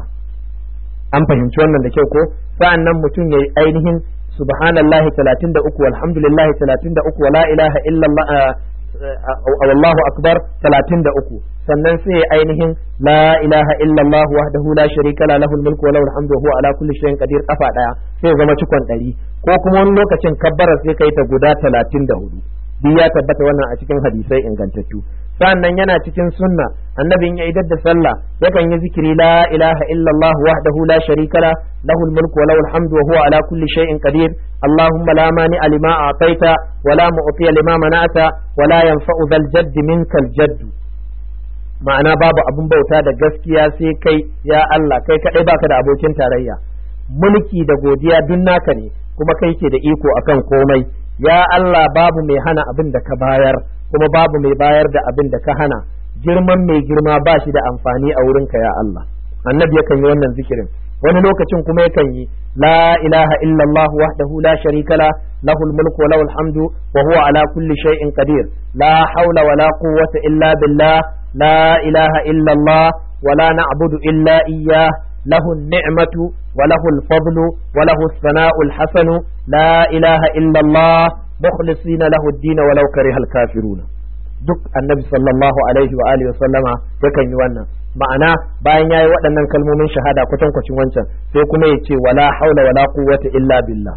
an fahimci wannan da kyau ko sa'an nan mutum ya yi ainihin subhanallahi 33 walhamdulillahi 33 wala ilaha illallah wallahu akbar 33 sannan sai ainihin la ilaha illallah wahdahu la sharika la lahul mulku wa lahul hamdu wa huwa ala kulli shay'in qadir kafa daya sai zama cikon ɗari ko kuma wani lokacin kabbara sai kai ta guda 34 duk ya tabbata wannan a cikin hadisai ingantattu sannan yana cikin sunna annabin ya idar da sallah yakan yi zikiri la ilaha illallah wahdahu la sharika la lahul mulku wa lahul hamdu wa huwa ala kulli shay'in qadir allahumma la mani lima a'taita wa la mu'tiya lima mana'ata wa la yanfa'u dhal jaddi minkal jaddu ma'ana babu abin bauta da gaskiya sai kai ya Allah kai kadai baka da abokin tarayya mulki da godiya duk naka ne kuma kai ke da iko akan komai ya Allah babu mai hana abin da ka bayar kuma babu mai bayar da abin da ka hana girman mai girma ba shi da amfani a wurinka ya Allah annabi yakan yi wannan zikirin wani lokacin kuma yakan yi la ilaha illallah wahdahu la sharika la lahul mulku wa lahul hamdu wa huwa ala kulli shay'in qadir la hawla wa la quwwata illa billah لا إله إلا الله ولا نعبد إلا إياه له النعمة وله الفضل وله الثناء الحسن لا إله إلا الله مخلصين له الدين ولو كره الكافرون duk annabi sallallahu alaihi wa alihi wasallama yakan yi wannan ma'ana bayan yayi waɗannan kalmomin shahada kwatankwacin wancan sai kuma ya ce wala haula wala quwwata illa billah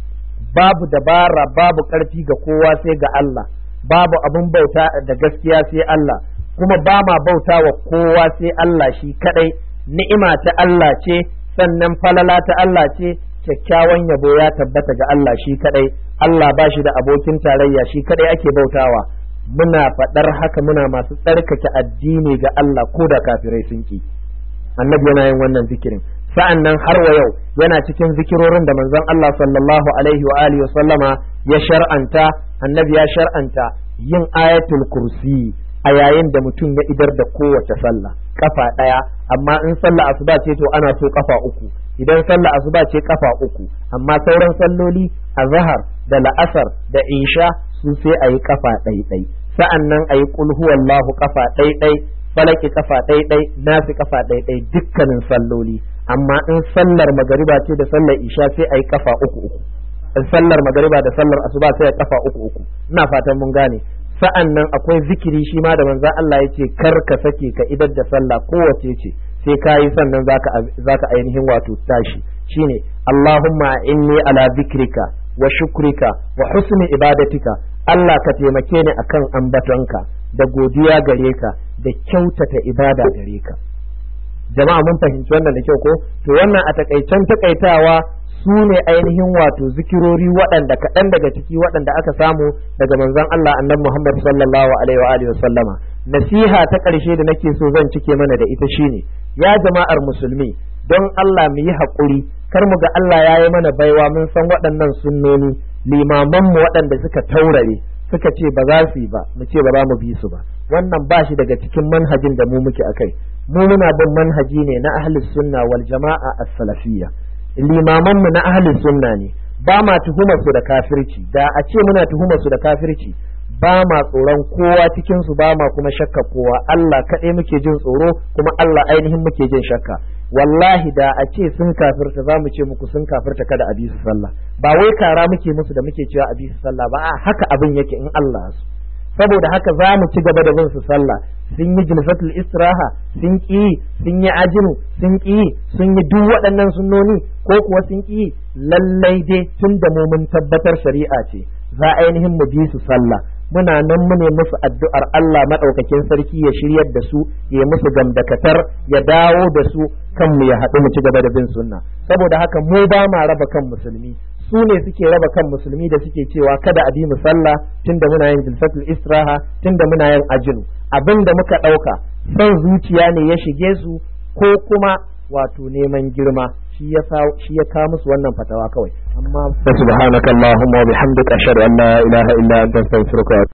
babu dabara babu ƙarfi ga kowa sai ga Allah babu abin bauta da gaskiya sai Allah kuma ba ma bauta wa kowa sai Allah shi kadai ni'ima ta Allah ce sannan falala ta Allah ce kyakkyawan yabo ya tabbata ga Allah shi kadai Allah ba shi da abokin tarayya shi kadai ake bautawa muna faɗar haka muna masu tsarkake addini ga Allah ko da kafirai sun ki annabi yana yin wannan zikirin sa'an nan har wa yau yana cikin zikirorin da manzon Allah sallallahu alaihi wa alihi wa sallama ya shar'anta annabi ya shar'anta yin ayatul kursi a yayin da mutum ya idar da kowace sallah kafa ɗaya amma in sallah asuba ce to ana so kafa uku idan sallah asuba ce kafa uku amma sauran salloli a zahar da la'asar da isha su sai a yi kafa ɗaiɗai sa'an nan a yi huwallahu kafa ɗaiɗai falaki kafa ɗaiɗai nasi kafa ɗaiɗai dukkanin salloli amma in sallar magariba ce da sallar isha sai a yi kafa uku uku sallar magariba da sallar asuba sai a kafa uku uku ina fatan mun gane sa'an nan akwai zikiri shi ma da manzon Allah ya ce kar ka sake ka idar da sallah kowace ce sai ka yi sannan zaka zaka ainihin wato tashi shine Allahumma inni ala zikrika wa shukrika wa husni ibadatika Allah ka taimake ni akan ambatonka da godiya gare ka da kyautata ibada gare ka jama'a mun fahimci wannan da kyau ko to wannan a takaicen takaitawa su ne ainihin wato zikirori waɗanda kaɗan daga ciki waɗanda aka samu daga manzon Allah annabi Muhammad sallallahu alaihi wa alihi sallama nasiha ta ƙarshe da nake so zan cike mana da ita shine ya jama'ar musulmi don Allah mu yi haƙuri kar mu ga Allah ya yi mana baiwa mun san waɗannan sunnoni limaman mu waɗanda suka taurare suka ce ba za su yi ba mu ce ba za mu bi su ba wannan ba shi daga cikin manhajin da mu muke akai mu muna bin manhaji ne na ahlus sunna wal jama'a as-salafiyya limaman mu na ahlus sunna ne ba ma tuhumar su da kafirci da a ce muna tuhumar su da kafirci ba ma tsoron kowa cikin su ba ma kuma shakka kowa Allah kaɗai muke jin tsoro kuma Allah ainihin muke jin shakka wallahi da a ce sun kafirta za mu ce muku sun kafirta kada a bi su sallah ba wai kara muke musu da muke cewa a bi su sallah ba a haka abin yake in Allah su saboda haka za mu ci gaba da bin su sallah sun yi jilfatul istiraha sun ƙi sun yi ajinu sun ƙi sun yi duk waɗannan sunnoni ko kuwa sun ƙi lallai dai tun da mu mun tabbatar shari'a ce za ainihin mu bi su sallah muna nan mu ne musu addu'ar Allah madaukakin sarki ya shiryar da su ya musu gamdakatar ya dawo da su kan mu ya haɗu mu ci gaba da bin sunna saboda haka mu ba ma raba kan musulmi su ne suke raba kan musulmi da suke cewa kada a bi mu sallah tunda muna yin jilsatul istiraha tunda muna yin ajinu abin da muka ɗauka son zuciya ne ya shige su ko kuma wato neman girma shi ya shi ya kawo musu wannan fatawa kawai amma subhanakallahumma wa bihamdika ashhadu an la ilaha illa anta astaghfiruka